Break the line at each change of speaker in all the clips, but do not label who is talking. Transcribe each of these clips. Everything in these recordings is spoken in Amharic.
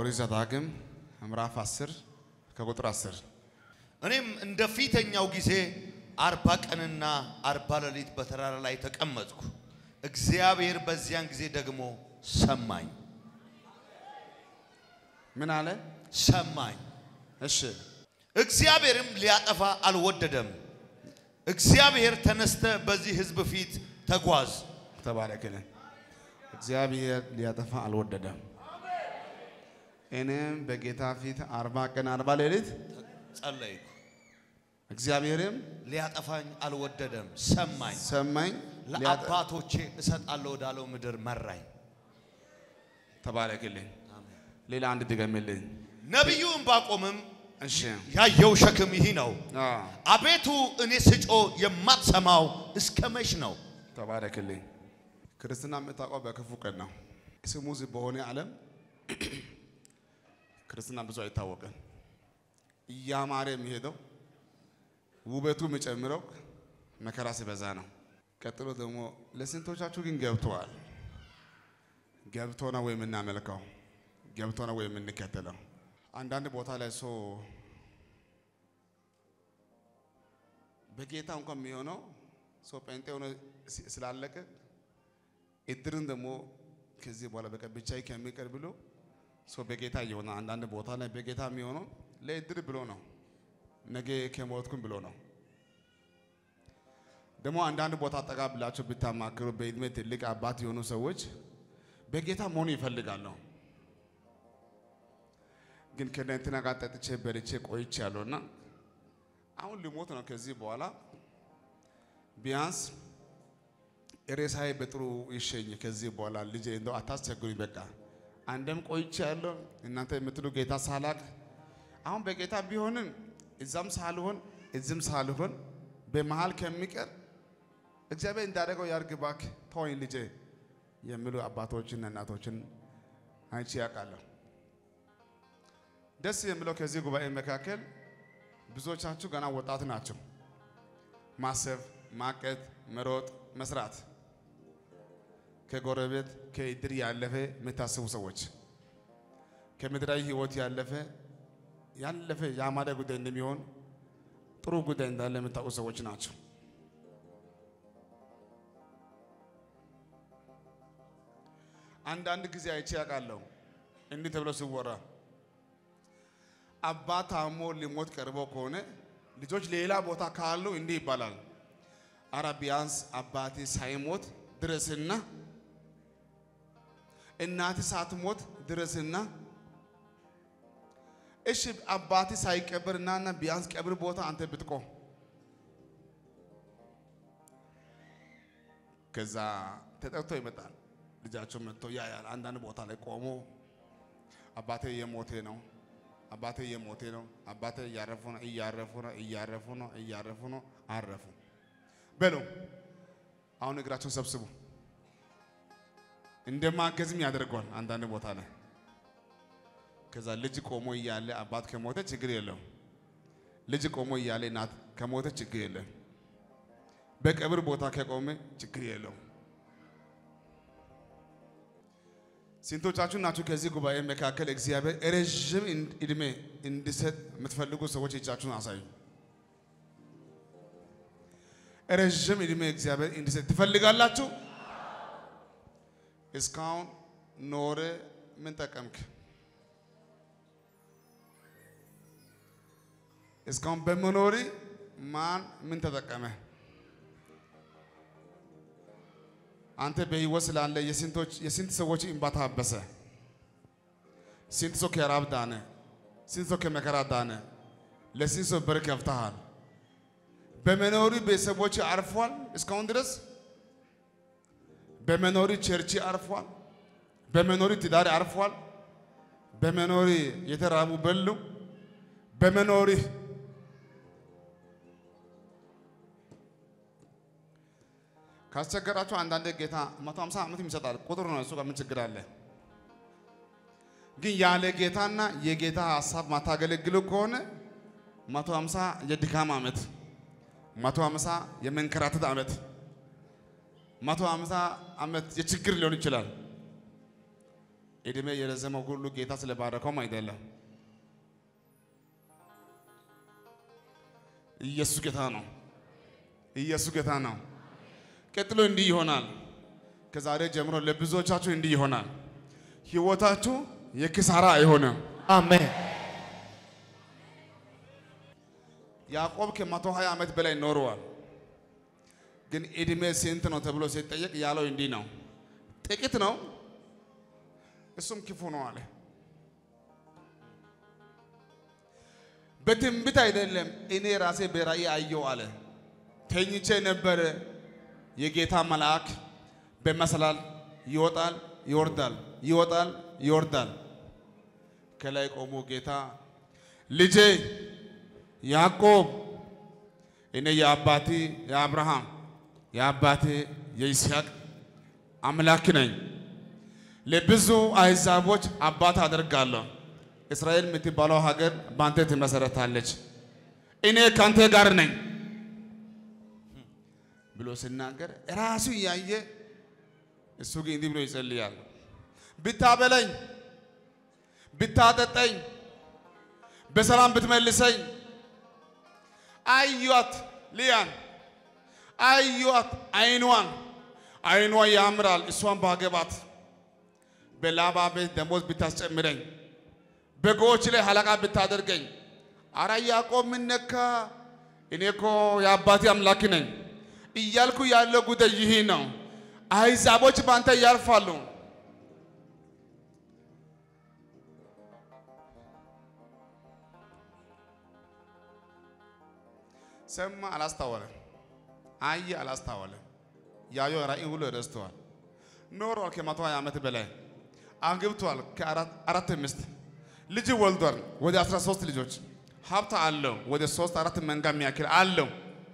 ኦሪት ዘዳግም ምዕራፍ 10 ከቁጥር 10
እኔም እንደ ፊተኛው ጊዜ አርባ ቀንና አርባ ሌሊት በተራራ ላይ ተቀመጥኩ። እግዚአብሔር በዚያን ጊዜ ደግሞ ሰማኝ
ምን አለ?
ሰማኝ።
እሺ
እግዚአብሔርም ሊያጠፋ አልወደደም። እግዚአብሔር ተነስተ በዚህ ሕዝብ ፊት ተጓዝ።
ተባረክልን። እግዚአብሔር ሊያጠፋ አልወደደም። እኔም በጌታ ፊት አርባ ቀን አርባ ሌሊት
ጸለይኩ።
እግዚአብሔርም
ሊያጠፋኝ አልወደደም። ሰማኝ።
ሰማኝ። ሊያጠ-
ለአባቶቼ እሰጣለሁ ወዳለው ምድር መራኝ።
ተባረክልኝ። ሌላ አንድ ድገምልኝ።
ነቢዩ ዕንባቆምም
እሺ
ያየው ሸክም ይህ ነው።
አዎ፣
አቤቱ እኔ ስጮ የማትሰማው እስከ መች ነው?
ተባረክልኝ። ክርስትና የምታውቀው በክፉ ቀን ነው። ስሙዝ በሆነ ዓለም ክርስትና ብዙ አይታወቅም። እያማረ የሚሄደው ውበቱ የሚጨምረው መከራ ሲበዛ ነው። ቀጥሎ ደግሞ ለስንቶቻችሁ ግን ገብተዋል? ገብቶ ነው ወይ የምናመልከው? ገብቶ ነው ወይ የምንከተለው? አንዳንድ ቦታ ላይ ሰው በጌታ እንኳን የሚሆነው ሰው ጴንጤ ሆኖ ስ- ስላለቀ እድርን ደግሞ ከዚህ በኋላ በቃ ብቻዬ ከሚቀር ብሎ ሰው በጌታ እየሆነ አንዳንድ ቦታ ላይ በጌታ የሚሆነው ለእድር ብሎ ነው፣ ነገ ከሞትኩም ብሎ ነው። ደግሞ አንዳንድ ቦታ ጠጋ ብላቸው ብታማክሩ በእድሜ ትልቅ አባት የሆኑ ሰዎች በጌታ መሆኑ ይፈልጋሉ። ግን ከእንትና ጋር ጠጥቼ በልቼ ቆይቼ ያለውና አሁን ልሞት ነው። ከዚህ በኋላ ቢያንስ ሬሳዬ በጥሩ ይሸኝ። ከዚህ በኋላ ልጄ እንደው አታስቸግሩኝ። በቃ አንደም ቆይቼ ያለው እናንተ የምትሉ ጌታ ሳላቅ አሁን በጌታ ቢሆንም እዛም ሳልሆን እዚህም ሳልሆን በመሃል ከሚቀር እግዚአብሔር እንዳደረገው ያርግ እባክህ ተወኝ ልጄ የሚሉ አባቶችና እናቶችን አይቼ ያውቃለሁ። ደስ የሚለው ከዚህ ጉባኤ መካከል ብዙዎቻችሁ ገና ወጣት ናቸው። ማሰብ፣ ማቀድ፣ መሮጥ፣ መስራት ከጎረቤት ከእድር ያለፈ የምታስቡ ሰዎች ከምድራዊ ሕይወት ያለፈ ያለፈ የአማረ ጉዳይ እንደሚሆን ጥሩ ጉዳይ እንዳለ የምታውቁ ሰዎች ናቸው። አንዳንድ ጊዜ አይቼ ያውቃለሁ እንዲህ ተብሎ ሲወራ አባት ታሞ ሊሞት ቀርቦ ከሆነ ልጆች ሌላ ቦታ ካሉ እንዲህ ይባላል። አረ ቢያንስ አባቴ ሳይሞት ድረስና እናቴ ሳትሞት ድረስና እሺ አባቴ ሳይቀበር እናና ቢያንስ ቀብር ቦታ አንተ ብትቆም ከዛ ተጠርቶ ይመጣል። ልጃቸው መጥቶ ያያል። አንዳንድ ቦታ ላይ ቆሞ አባቴ የሞቴ ነው አባቴ እየሞቴ ነው። አባቴ እያረፉ ነው፣ እያረፉ ነው፣ እያረፉ ነው፣ እያረፉ ነው። አረፉ በሉ። አሁን እግራቸውን ሰብስቡ። እንደማገዝም ያደርገዋል አንዳንድ ቦታ ላይ። ከዛ ልጅ ቆሞ እያለ አባት ከሞተ ችግር የለም። ልጅ ቆሞ እያለ እናት ከሞተ ችግር የለም። በቀብር ቦታ ከቆመ ችግር የለውም። ስንቶቻችሁ ናችሁ ከዚህ ጉባኤ መካከል እግዚአብሔር ረዥም እድሜ እንዲሰጥ የምትፈልጉ ሰዎች እጃችሁን አሳዩ። ረዥም እድሜ እግዚአብሔር እንዲሰጥ ትፈልጋላችሁ? እስካሁን ኖረ ምን ጠቀምክ? እስካሁን በመኖሪ ማን ምን ተጠቀመ? አንተ በህይወት ስላለ የስንቶች የስንት ሰዎች እንባ ታበሰ? ስንት ሰው ከራብ ዳነ? ስንት ሰው ከመከራ ዳነ? ለስንት ሰው በር ከፍተሃል? በመኖሪ ቤተሰቦች አርፏል እስካሁን ድረስ። በመኖሪ ቸርች አርፏል። በመኖሪ ትዳር አርፏል። በመኖሪ የተራቡ በሉ። በመኖሪ ካስቸገራችሁ አንዳንድ ጌታ 150 ዓመት ይሰጣል። ቁጥር ነው እሱ ጋር ምን ችግር አለ? ግን ያለ ጌታና የጌታ ሀሳብ ማታገለግሉ ከሆነ 150 የድካም ዓመት፣ 150 የመንከራተት ዓመት፣ 150 ዓመት የችግር ሊሆን ይችላል። እድሜ የረዘመው ሁሉ ጌታ ስለባረከውም አይደለም። ኢየሱስ ጌታ ነው። ኢየሱስ ጌታ ነው። ቀጥሎ እንዲህ ይሆናል። ከዛሬ ጀምሮ ለብዙዎቻችሁ እንዲህ ይሆናል። ህይወታችሁ የኪሳራ አይሆንም።
አሜን
ያዕቆብ ከመቶ ሀያ ዓመት በላይ ኖረዋል። ግን እድሜ ስንት ነው ተብሎ ሲጠየቅ ያለው እንዲህ ነው፣ ጥቂት ነው፣ እሱም ክፉ ነው አለ። በትንቢት አይደለም፣ እኔ ራሴ በራእይ አየው አለ። ተኝቼ ነበረ፣ የጌታ መልአክ በመሰላል ይወጣል ይወርዳል፣ ይወጣል ይወርዳል። ከላይ ቆሞ ጌታ ልጄ ያዕቆብ እኔ የአባቴ የአብርሃም የአባቴ የይስሐቅ አምላክ ነኝ። ለብዙ አሕዛቦች አባት አደርጋለሁ። እስራኤል የምትባለው ሀገር በአንተ ትመሰረታለች። እኔ ከአንተ ጋር ነኝ ብሎ ሲናገር ራሱ እያየ እሱ ግን እንዲህ ብሎ ይጸልያል። ብታበለኝ፣ ብታጠጠኝ፣ በሰላም ብትመልሰኝ አዩት ልያን አዩት አይኗን አይኗ ያምራል እሷን ባገባት በላባ ቤት ደሞዝ ብታስጨምረኝ በጎች ላይ ሀለቃ ብታደርገኝ አረ ያዕቆብ ምን ነካ እኔ እኮ የአባቴ አምላክ ነኝ እያልኩ ያለው ጉዳይ ይህ ነው አሕዛቦች በአንተ ያርፋሉ ሰማ አላስታወለም። አየ አላስታወለም። ያየው ራእይ ሁሉ ረስተዋል። ኖሯል ከመቶ ሀያ ዓመት በላይ አግብቷል። ከአራት ሚስት ልጅ ወልዷል። ወደ 13 ልጆች ሀብት አለው። ወደ ሶስት አራት መንጋ የሚያክል አለው።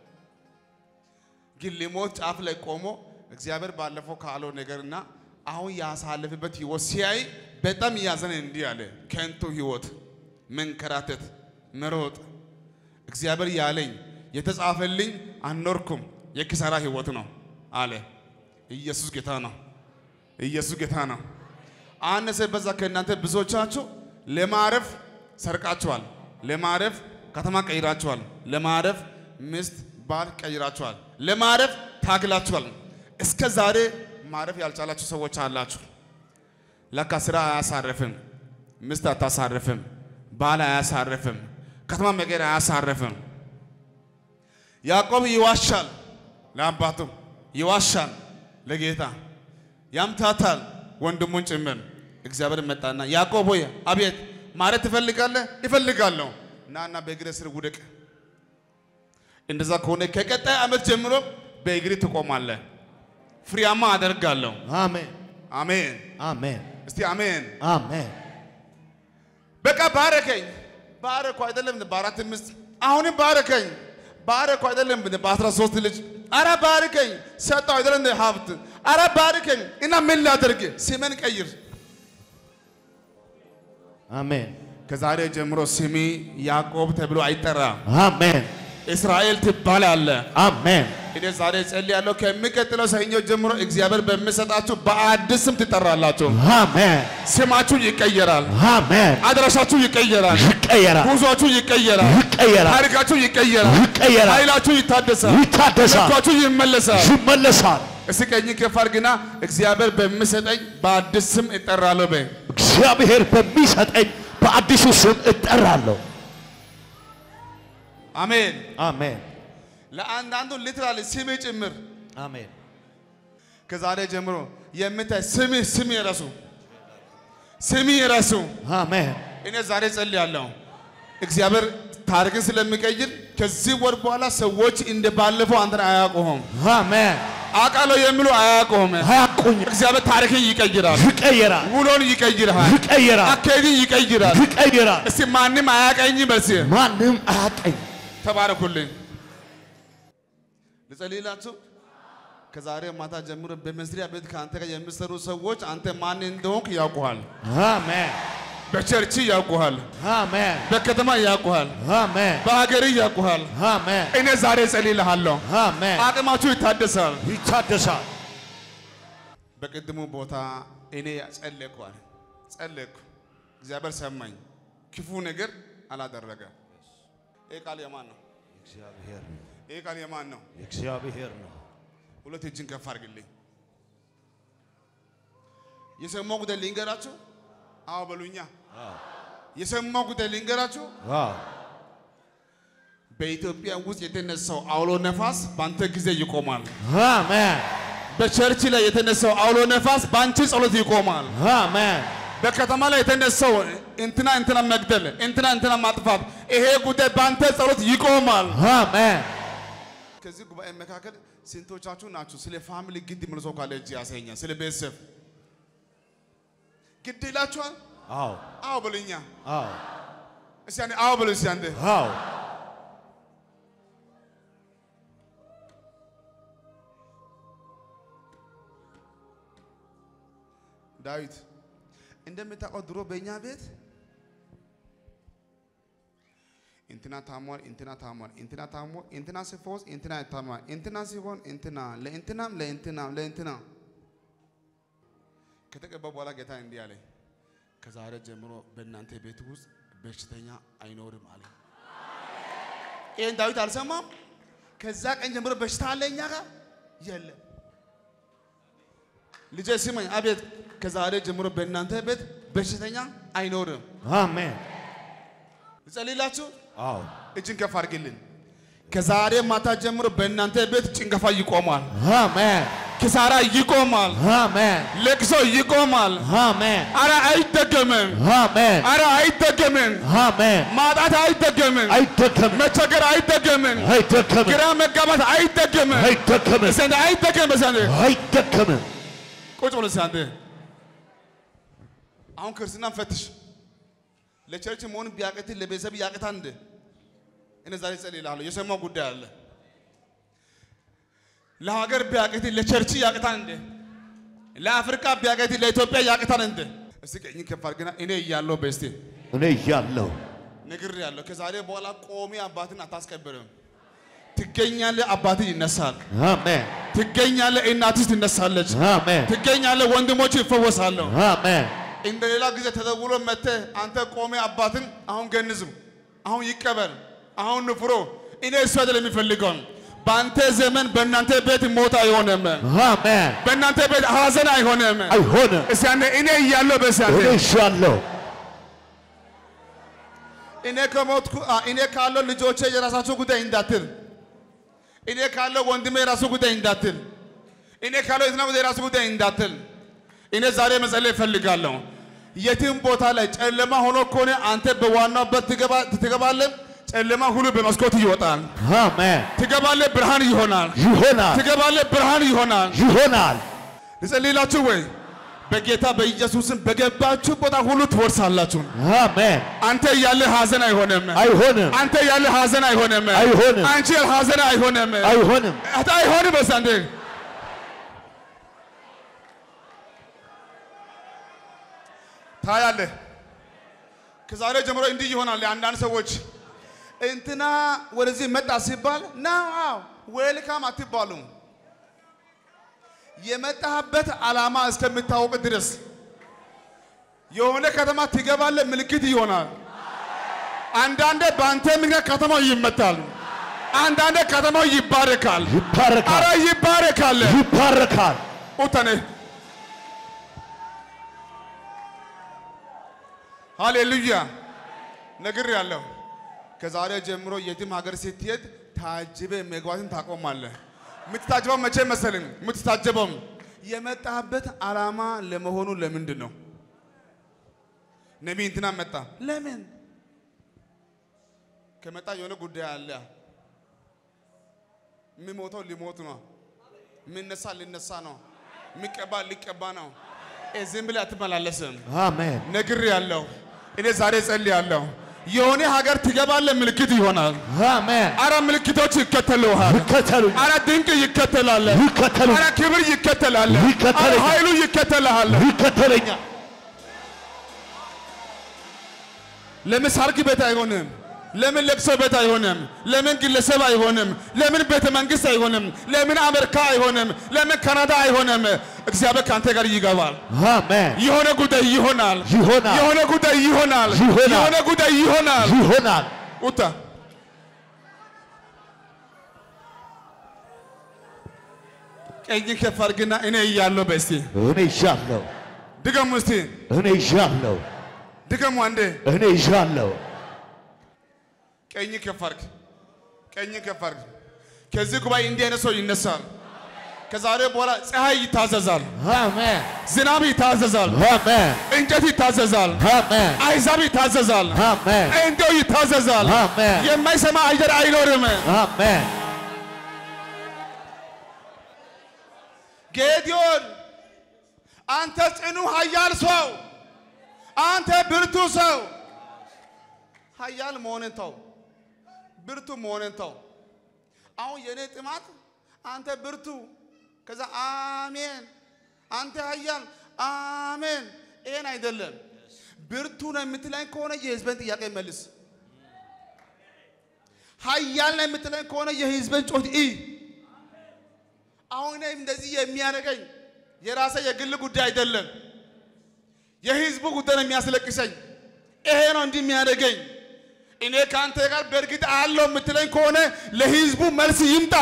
ግን ሊሞት ጫፍ ላይ ቆሞ እግዚአብሔር ባለፈው ካለው ነገርና አሁን ያሳለፍበት ህይወት ሲያይ በጣም እያዘነ እንዲህ አለ፣ ከንቱ ህይወት፣ መንከራተት፣ መሮጥ እግዚአብሔር ያለኝ የተጻፈልኝ አልኖርኩም፣ የኪሳራ ህይወት ነው አለ። ኢየሱስ ጌታ ነው። ኢየሱስ ጌታ ነው። አነሰ በዛ ከእናንተ ብዙዎቻችሁ ለማረፍ ሰርቃችኋል፣ ለማረፍ ከተማ ቀይራችኋል፣ ለማረፍ ሚስት ባል ቀይራችኋል፣ ለማረፍ ታግላችኋል። እስከ ዛሬ ማረፍ ያልቻላችሁ ሰዎች አላችሁ። ለካ ስራ አያሳርፍም፣ ሚስት አታሳርፍም፣ ባል አያሳርፍም፣ ከተማ መቀየር አያሳርፍም። ያዕቆብ ይዋሻል፣ ለአባቱ ይዋሻል፣ ለጌታ ያምታታል፣ ወንድሙን ጭምር። እግዚአብሔር መጣና ያዕቆብ ሆይ አቤት፣ ማለት ትፈልጋለህ? ይፈልጋለሁ። ናና በእግሬ ስር ውደቅ። እንደዛ ከሆነ ከቀጣይ ዓመት ጀምሮ በእግሬ ትቆማለህ፣ ፍሬያማ አደርጋለሁ።
አሜን
አሜን።
አሜን
እስቲ አሜን።
አሜን
በቃ ባረከኝ። ባረኩ አይደለም በአራት ሚስት አሁንም ባረከኝ። ባረኩ አይደለም በአስራ ሶስት ልጅ አረ ባርከኝ። ሰጠው አይደለም ሀብት አረ ባርከኝ እና ምን ላደርግ? ስሜን ቀይር።
አሜን
ከዛሬ ጀምሮ ስሜ ያዕቆብ ተብሎ አይጠራም፣
አሜን
እስራኤል ትባላለህ።
አሜን
እኔ ዛሬ ጸልያለሁ። ከሚቀጥለው ሰኞ ጀምሮ እግዚአብሔር በሚሰጣችሁ በአዲስ ስም ትጠራላችሁ።
አሜን
ስማችሁ ይቀየራል፣
አሜን
አድራሻችሁ ይቀየራል፣
ይቀየራል
ጉዟችሁ ይቀየራል፣
ይቀየራል
ታሪካችሁ ይቀየራል፣
ይቀየራል
ኃይላችሁ ይታደሳል፣
ይታደሳል
ልባችሁ ይመለሳል።
ይመለሳል
እስቲ ቀኝ ከፍ አድርግና እግዚአብሔር በሚሰጠኝ በአዲስ ስም እጠራለሁ በይ።
እግዚአብሔር በሚሰጠኝ በአዲሱ ስም እጠራለሁ
አሜን።
አሜን
ለአንዳንዱ ሊትራሊ ስም ጭምር
አሜን
ከዛሬ ጀምሮ የምታይ ስም ስም የረሱ ስም የረሱ
አሜን
እኔ ዛሬ ጸልያለሁ እግዚአብሔር ታሪክን ስለሚቀይር ከዚህ ወር በኋላ ሰዎች እንደ ባለፈው አንተን አያውቁህም።
አሜን
አውቃለሁ የሚሉ አያውቁህም።
አያቁኝ
እግዚአብሔር ታሪክን ይቀይራል፣
ይቀየራል
ውሎን ይቀይራል፣
ይቀየራል
አካሄድን ይቀይራል።
ይቀየራል
እስቲ ማንም አያቀኝ በልሲ
ማንም አያቀኝ
ተባረኩልኝ። ልጸልይላችሁ። ከዛሬ ማታ ጀምሮ በመስሪያ ቤት ከአንተ ጋር የሚሰሩ ሰዎች አንተ ማን እንደሆንክ ያውቁሃል።
አሜን
በቸርች ያውቁሃል፣
አሜን
በከተማ ያውቁሃል፣
አሜን
በሀገር ያውቁሃል።
አሜን
እኔ ዛሬ ጸልይልሃለሁ፣
አሜን
አቅማችሁ ይታደሳል።
ይታደሳል
በቅድሙ ቦታ እኔ ጸለይኳል። ጸለይኩ። እግዚአብሔር ሰማኝ። ክፉ ነገር አላደረገ። ይህ ቃል የማን ነው?
እግዚአብሔር ነው።
ይህ ቃል የማን ነው?
እግዚአብሔር ነው።
ሁለት እጅን ከፍ አድርግልኝ። የሰማው ጉዳይ ልንገራችሁ። አዎ በሉኛ። የሰማው ጉዳይ ልንገራችሁ።
አዎ
በኢትዮጵያ ውስጥ የተነሳው አውሎ ነፋስ በአንተ ጊዜ ይቆማል።
አሜን
በቸርች ላይ የተነሳው አውሎ ነፋስ በአንቺ ጸሎት ይቆማል።
አሜን
በከተማ ላይ የተነሳው እንትና እንትና መግደል፣ እንትና እንትና ማጥፋት፣ ይሄ ጉዳይ በአንተ ጸሎት ይቆማል።
አሜን
ከዚህ ጉባኤ መካከል ስንቶቻችሁ ናችሁ ስለ ፋሚሊ ግድ ምልሶ ካለ እጅ ያሳየኛል። ስለ ቤተሰብ ግድ ይላችኋል?
አዎ
አዎ በሉኛ።
አዎ
እስቲ አንዴ አዎ በሉ እስቲ አንዴ።
አዎ
ዳዊት እንደምታውቀው ድሮ በእኛ ቤት እንትና ታሟል፣ እንትና ታሟል፣ እንትና ታሞ እንትና ሲፈወስ እንትና ይታማል፣ እንትና ሲሆን እንትና ለእንትናም ለእንትናም ለእንትና ከተቀባ በኋላ ጌታ እንዲህ አለ፣ ከዛሬ ጀምሮ በእናንተ ቤት ውስጥ በሽተኛ አይኖርም አለ። ይህን ዳዊት አልሰማም። ከዛ ቀን ጀምሮ በሽታ አለ እኛ ጋር የለም። ልጄ ስማኝ፣ አቤት። ከዛሬ ጀምሮ በእናንተ ቤት በሽተኛ አይኖርም።
አሜን
ልጸልይላችሁ።
አዎ
እጅን ከፍ አድርግልን። ከዛሬ ማታ ጀምሮ በእናንተ ቤት ጭንገፋ ይቆማል፣
አሜን
ኪሳራ ይቆማል፣
አሜን
ለቅሶ ይቆማል።
አሜን
አረ አይደገምም፣
አሜን
አረ አይደገምም፣
አሜን
ማጣት አይደገምም፣
አይደከምም
መቸገር አይደገምም፣
አይደከምም
ግራ መጋባት አይደገምም።
አይደከምም
እስቲ አንዴ አይደገምም። እስቲ አንዴ
አይደከምም
ቁጭ ብሎ እስቲ አንዴ አሁን ክርስትናን ፈትሽ። ለቸርች መሆን ቢያቅት ለቤተሰብ ያቅታ እንደ እኔ ዛሬ ጸልይልሃለሁ። የሰማው ጉዳይ አለ። ለሀገር ቢያቅት ለቸርች ያቅታ እንደ ለአፍሪካ ቢያቅት ለኢትዮጵያ ያቅታን እንደ እስቲ ቀኝ ከፍ አድርገና እኔ እያለሁ በስቴ
እኔ እያለሁ
ነግር ያለሁ ከዛሬ በኋላ ቆሜ አባትን አታስቀብርም። ትገኛለህ፣ አባትህ ይነሳል።
አሜን
ትገኛለህ፣ እናትህ ትነሳለች።
አሜን
ትገኛለህ፣ ወንድሞች ይፈወሳሉ።
አሜን
እንደ ሌላ ጊዜ ተደውሎ መጥተህ አንተ ቆሜ አባትን አሁን ገንዝም፣ አሁን ይቀበል፣ አሁን ንፍሮ። እኔ እሱ አይደለም የሚፈልገው። በአንተ ዘመን በእናንተ ቤት ሞት አይሆንም፣
አሜን
በእናንተ ቤት ሐዘን አይሆንም።
አይሆንም
እስቲ አንዴ እኔ እያለሁ በስ
እኔ እሻለሁ
እኔ ከሞትኩ አ፣ እኔ ካለው ልጆቼ የራሳቸው ጉዳይ እንዳትል፣ እኔ ካለው ወንድሜ የራሱ ጉዳይ እንዳትል፣ እኔ ካለው የትና ጉዳይ የራሱ ጉዳይ እንዳትል። እኔ ዛሬ መጸለይ እፈልጋለሁ። የትም ቦታ ላይ ጨለማ ሆኖ ከሆነ አንተ በዋናው በት ትገባ- ትገባለህ። ጨለማ ሁሉ በመስኮት ይወጣል።
አሜን
ትገባለህ፣ ብርሃን ይሆናል።
ይሆናል
ትገባለህ፣ ብርሃን ይሆናል።
ይሆናል
ልጸልይላችሁ ወይ? በጌታ በኢየሱስም በገባችሁ ቦታ ሁሉ ትወርሳላችሁ።
አሜን
አንተ እያለ ሐዘን አይሆንም።
አይሆንም
አንተ ያለ ሐዘን አይሆንም።
አይሆንም።
አንቺ ሐዘን አይሆንም።
አይሆንም
አታ አይሆንም። በስ አንዴ ታያለህ። ከዛሬ ጀምሮ እንዲህ ይሆናል። አንዳንድ ሰዎች እንትና ወደዚህ መጣ ሲባል ና አዎ ዌልካም አትባሉም። የመጣህበት ዓላማ እስከምታወቅ ድረስ የሆነ ከተማ ትገባለህ፣ ምልክት ይሆናል። አንዳንዴ በአንተ ምክንያት ከተማው ይመታል። አንዳንዴ ከተማው ይባረካል። አረ
ይባረካል
ይባረካል።
ይባረካል
ኡተኔ ሃሌሉያ ነግር ያለው ከዛሬ ጀምሮ የትም ሀገር ስትሄድ ታጅበ መግባትን ታቆማለህ። የምትታጀበው መቼ መሰልን? የምትታጀበው የመጣበት ዓላማ ለመሆኑ ለምንድን ነው? ነቢይ እንትና መጣ። ለምን ከመጣ የሆነ ጉዳይ አለ። የሚሞተው ሊሞት ነው። የሚነሳ ሊነሳ ነው። የሚቀባ ሊቀባ ነው። እ ዝም ብለህ አትመላለስም።
አሜን
ነግር ያለው እኔ ዛሬ ጸልያለሁ። የሆነ ሀገር ትገባለህ፣ ምልክት ይሆናል።
አሜን
አረ ምልክቶች ይከተሉሃል።
ይከተሉኝ
አረ ድንቅ ይከተላል።
ይከተሉኝ
አረ ክብር ይከተላል። አረ
ይከተለኛል።
ኃይሉ ይከተልሃል።
ይከተለኛል
ለምን ሰርግ ቤት አይሆንም? ለምን ለቅሶ ቤት አይሆንም? ለምን ግለሰብ አይሆንም? ለምን ቤተ መንግስት አይሆንም? ለምን አሜሪካ አይሆንም? ለምን ካናዳ አይሆንም? እግዚአብሔር ከአንተ ጋር ይገባል።
አሜን።
የሆነ ጉዳይ ይሆናል።
ይሆናል።
የሆነ ጉዳይ ይሆናል።
ይሆናል።
የሆነ ጉዳይ ይሆናል።
ይሆናል።
ኡታ ቀኝ ከፍ አድርግና እኔ እያለሁ በስቲ
እኔ ይዣለሁ።
ድገሙ እስቲ
እኔ ይዣለሁ።
ድገሙ አንዴ
እኔ ይዣለሁ።
ቀኝ ከፍ አድርግ ቀኝ ከፍ አድርግ ከዚህ ጉባኤ እንዲህ አይነት ሰው ይነሳል ከዛሬ በኋላ ፀሐይ ይታዘዛል
አሜን።
ዝናብ ይታዘዛል
አሜን።
እንጨት ይታዘዛል
አሜን።
አይዛብ ይታዘዛል
አሜን።
እንዲው ይታዘዛል
አሜን።
የማይሰማ አየር አይኖርም
አሜን።
ጌዲዮን አንተ ጽኑ ኃያል ሰው፣ አንተ ብርቱ ሰው። ኃያል መሆንን ተው፣ ብርቱ መሆንን ተው። አሁን የኔ ጥማት አንተ ብርቱ፣ ከዛ አሜን፣ አንተ ኃያል አሜን። ይሄን አይደለም። ብርቱ ነው የምትለኝ ከሆነ የህዝብን ጥያቄ መልስ። ኃያል ነው የምትለኝ ከሆነ የህዝብን ጮት ኢ አሁን እኔም እንደዚህ የሚያደርገኝ የራሴ የግል ጉዳይ አይደለም፣ የህዝቡ ጉዳይ ነው የሚያስለቅሰኝ። ይሄ ነው እንዲህ የሚያደርገኝ። እኔ ከአንተ ጋር በእርግጥ አለው የምትለኝ ከሆነ ለህዝቡ መልስ ይምጣ።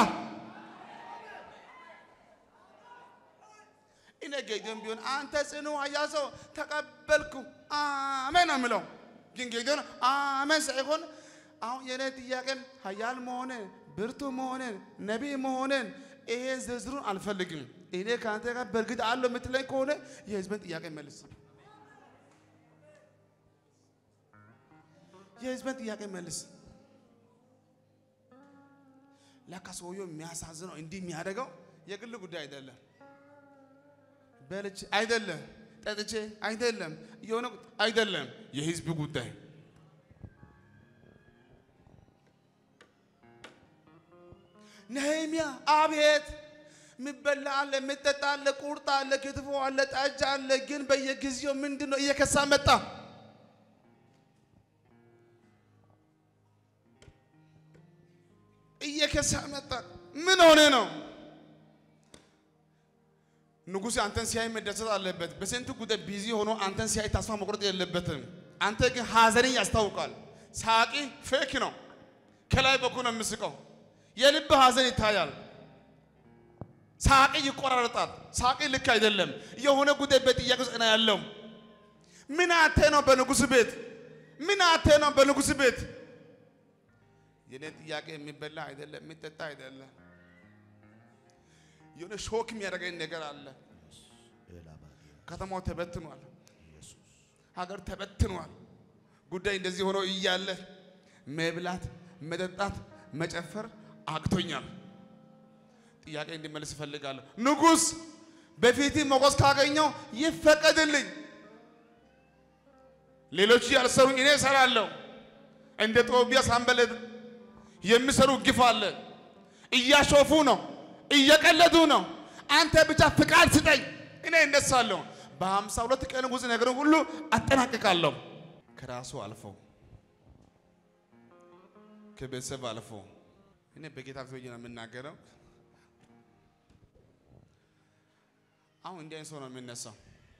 እኔ ጌዲዮን ቢሆን አንተ ጽኑ ኃያል ሰው ተቀበልኩ አሜን ነው የምለው። ግን ጌዲዮን አሜን ሳይሆን አሁን የኔ ጥያቄም ኃያል መሆንን ብርቱ መሆንን ነቢይ መሆንን ይሄን ዝርዝሩን አልፈልግም። እኔ ከአንተ ጋር በእርግጥ አለው የምትለኝ ከሆነ የህዝብን ጥያቄ መልስ። የህዝብን ጥያቄ መልስ። ለካ ሰውየው የሚያሳዝነው እንዲህ የሚያደርገው የግል ጉዳይ አይደለም። በልቼ አይደለም፣ ጠጥቼ አይደለም፣ የሆነ አይደለም፣ የህዝብ ጉዳይ ነህምያ አቤት የሚበላ አለ፣ የሚጠጣ አለ፣ ቁርጥ አለ፣ ክትፎ አለ፣ ጠጅ አለ። ግን በየጊዜው ምንድን ነው እየከሳ መጣ። እየከሳ መጣ። ምን ሆነ ነው? ንጉሥ አንተን ሲያይ መደሰት አለበት። በስንት ጉዳይ ቢዚ ሆኖ አንተን ሲያይ ተስፋ መቁረጥ የለበትም። አንተ ግን ሀዘንን ያስታውቃል። ሳቂ ፌክ ነው። ከላይ በኩል ነው የምስቀው። የልብ ሀዘን ይታያል። ሳቂ ይቆራረጣል። ሳቂ ልክ አይደለም። የሆነ ጉዳይ በጥያቄ ውስጥ ነው ያለው። ምን አተ ነው በንጉሥ ቤት? ምን አተ ነው በንጉሥ ቤት? የኔ ጥያቄ የሚበላ አይደለም፣ የሚጠጣ አይደለም። የሆነ ሾክ የሚያደርገኝ ነገር አለ። ከተማው ተበትኗል። ሀገር ተበትኗል። ጉዳይ እንደዚህ ሆኖ እያለ መብላት፣ መጠጣት፣ መጨፈር አቅቶኛል። ጥያቄ እንዲመልስ እፈልጋለሁ። ንጉሥ በፊት ሞገስ ካገኘው ይፈቀድልኝ። ሌሎቹ ያልሰሩ እኔ እሰራለሁ። እንደ ጦቢያስ አንበለት የሚሰሩ ግፍ አለ። እያሾፉ ነው፣ እየቀለዱ ነው። አንተ ብቻ ፍቃድ ስጠኝ፣ እኔ እነሳለሁ። በሀምሳ ሁለት ቀን ውስጥ ነገርን ሁሉ አጠናቅቃለሁ። ከራሱ አልፎ ከቤተሰብ አልፎ እኔ በጌታ ፊት ሆኜ ነው የምናገረው። አሁን እንዲህ አይነት ሰው ነው የሚነሳው።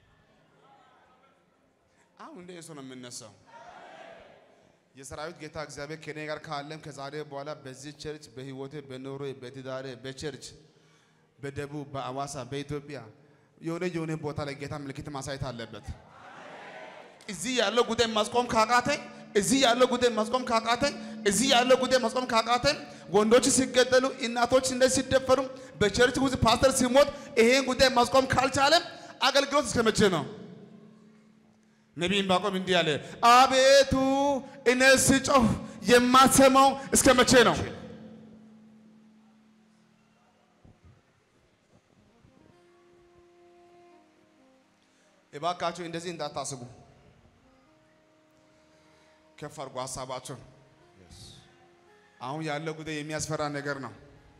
አሁን እንዲህ አይነት ሰው ነው የሚነሳው። የሰራዊት ጌታ እግዚአብሔር ከኔ ጋር ካለም ከዛሬ በኋላ በዚህ ቸርች በህይወቴ በኑሮ በትዳሬ በቸርች በደቡብ በአዋሳ በኢትዮጵያ የሆነ የሆነ ቦታ ላይ ጌታ ምልክት ማሳየት አለበት። እዚህ ያለው ጉዳይ ማስቆም ካቃተኝ እዚህ ያለው ጉዳይ ማስቆም ካቃተኝ እዚህ ያለው ጉዳይ ማስቆም ካቃተኝ ወንዶች ሲገደሉ እናቶች እንደዚህ ሲደፈሩ በቸርች ውስጥ ፓስተር ሲሞት ይሄን ጉዳይ ማስቆም ካልቻለም አገልግሎት እስከ መቼ ነው? ነቢይ ዕንባቆም እንዲህ አለ፣ አቤቱ እኔ ስጮህ የማትሰማው እስከ መቼ ነው? እባካችሁ እንደዚህ እንዳታስቡ። ከፍ አድርጎ ሀሳባችሁን። አሁን ያለው ጉዳይ የሚያስፈራ ነገር ነው።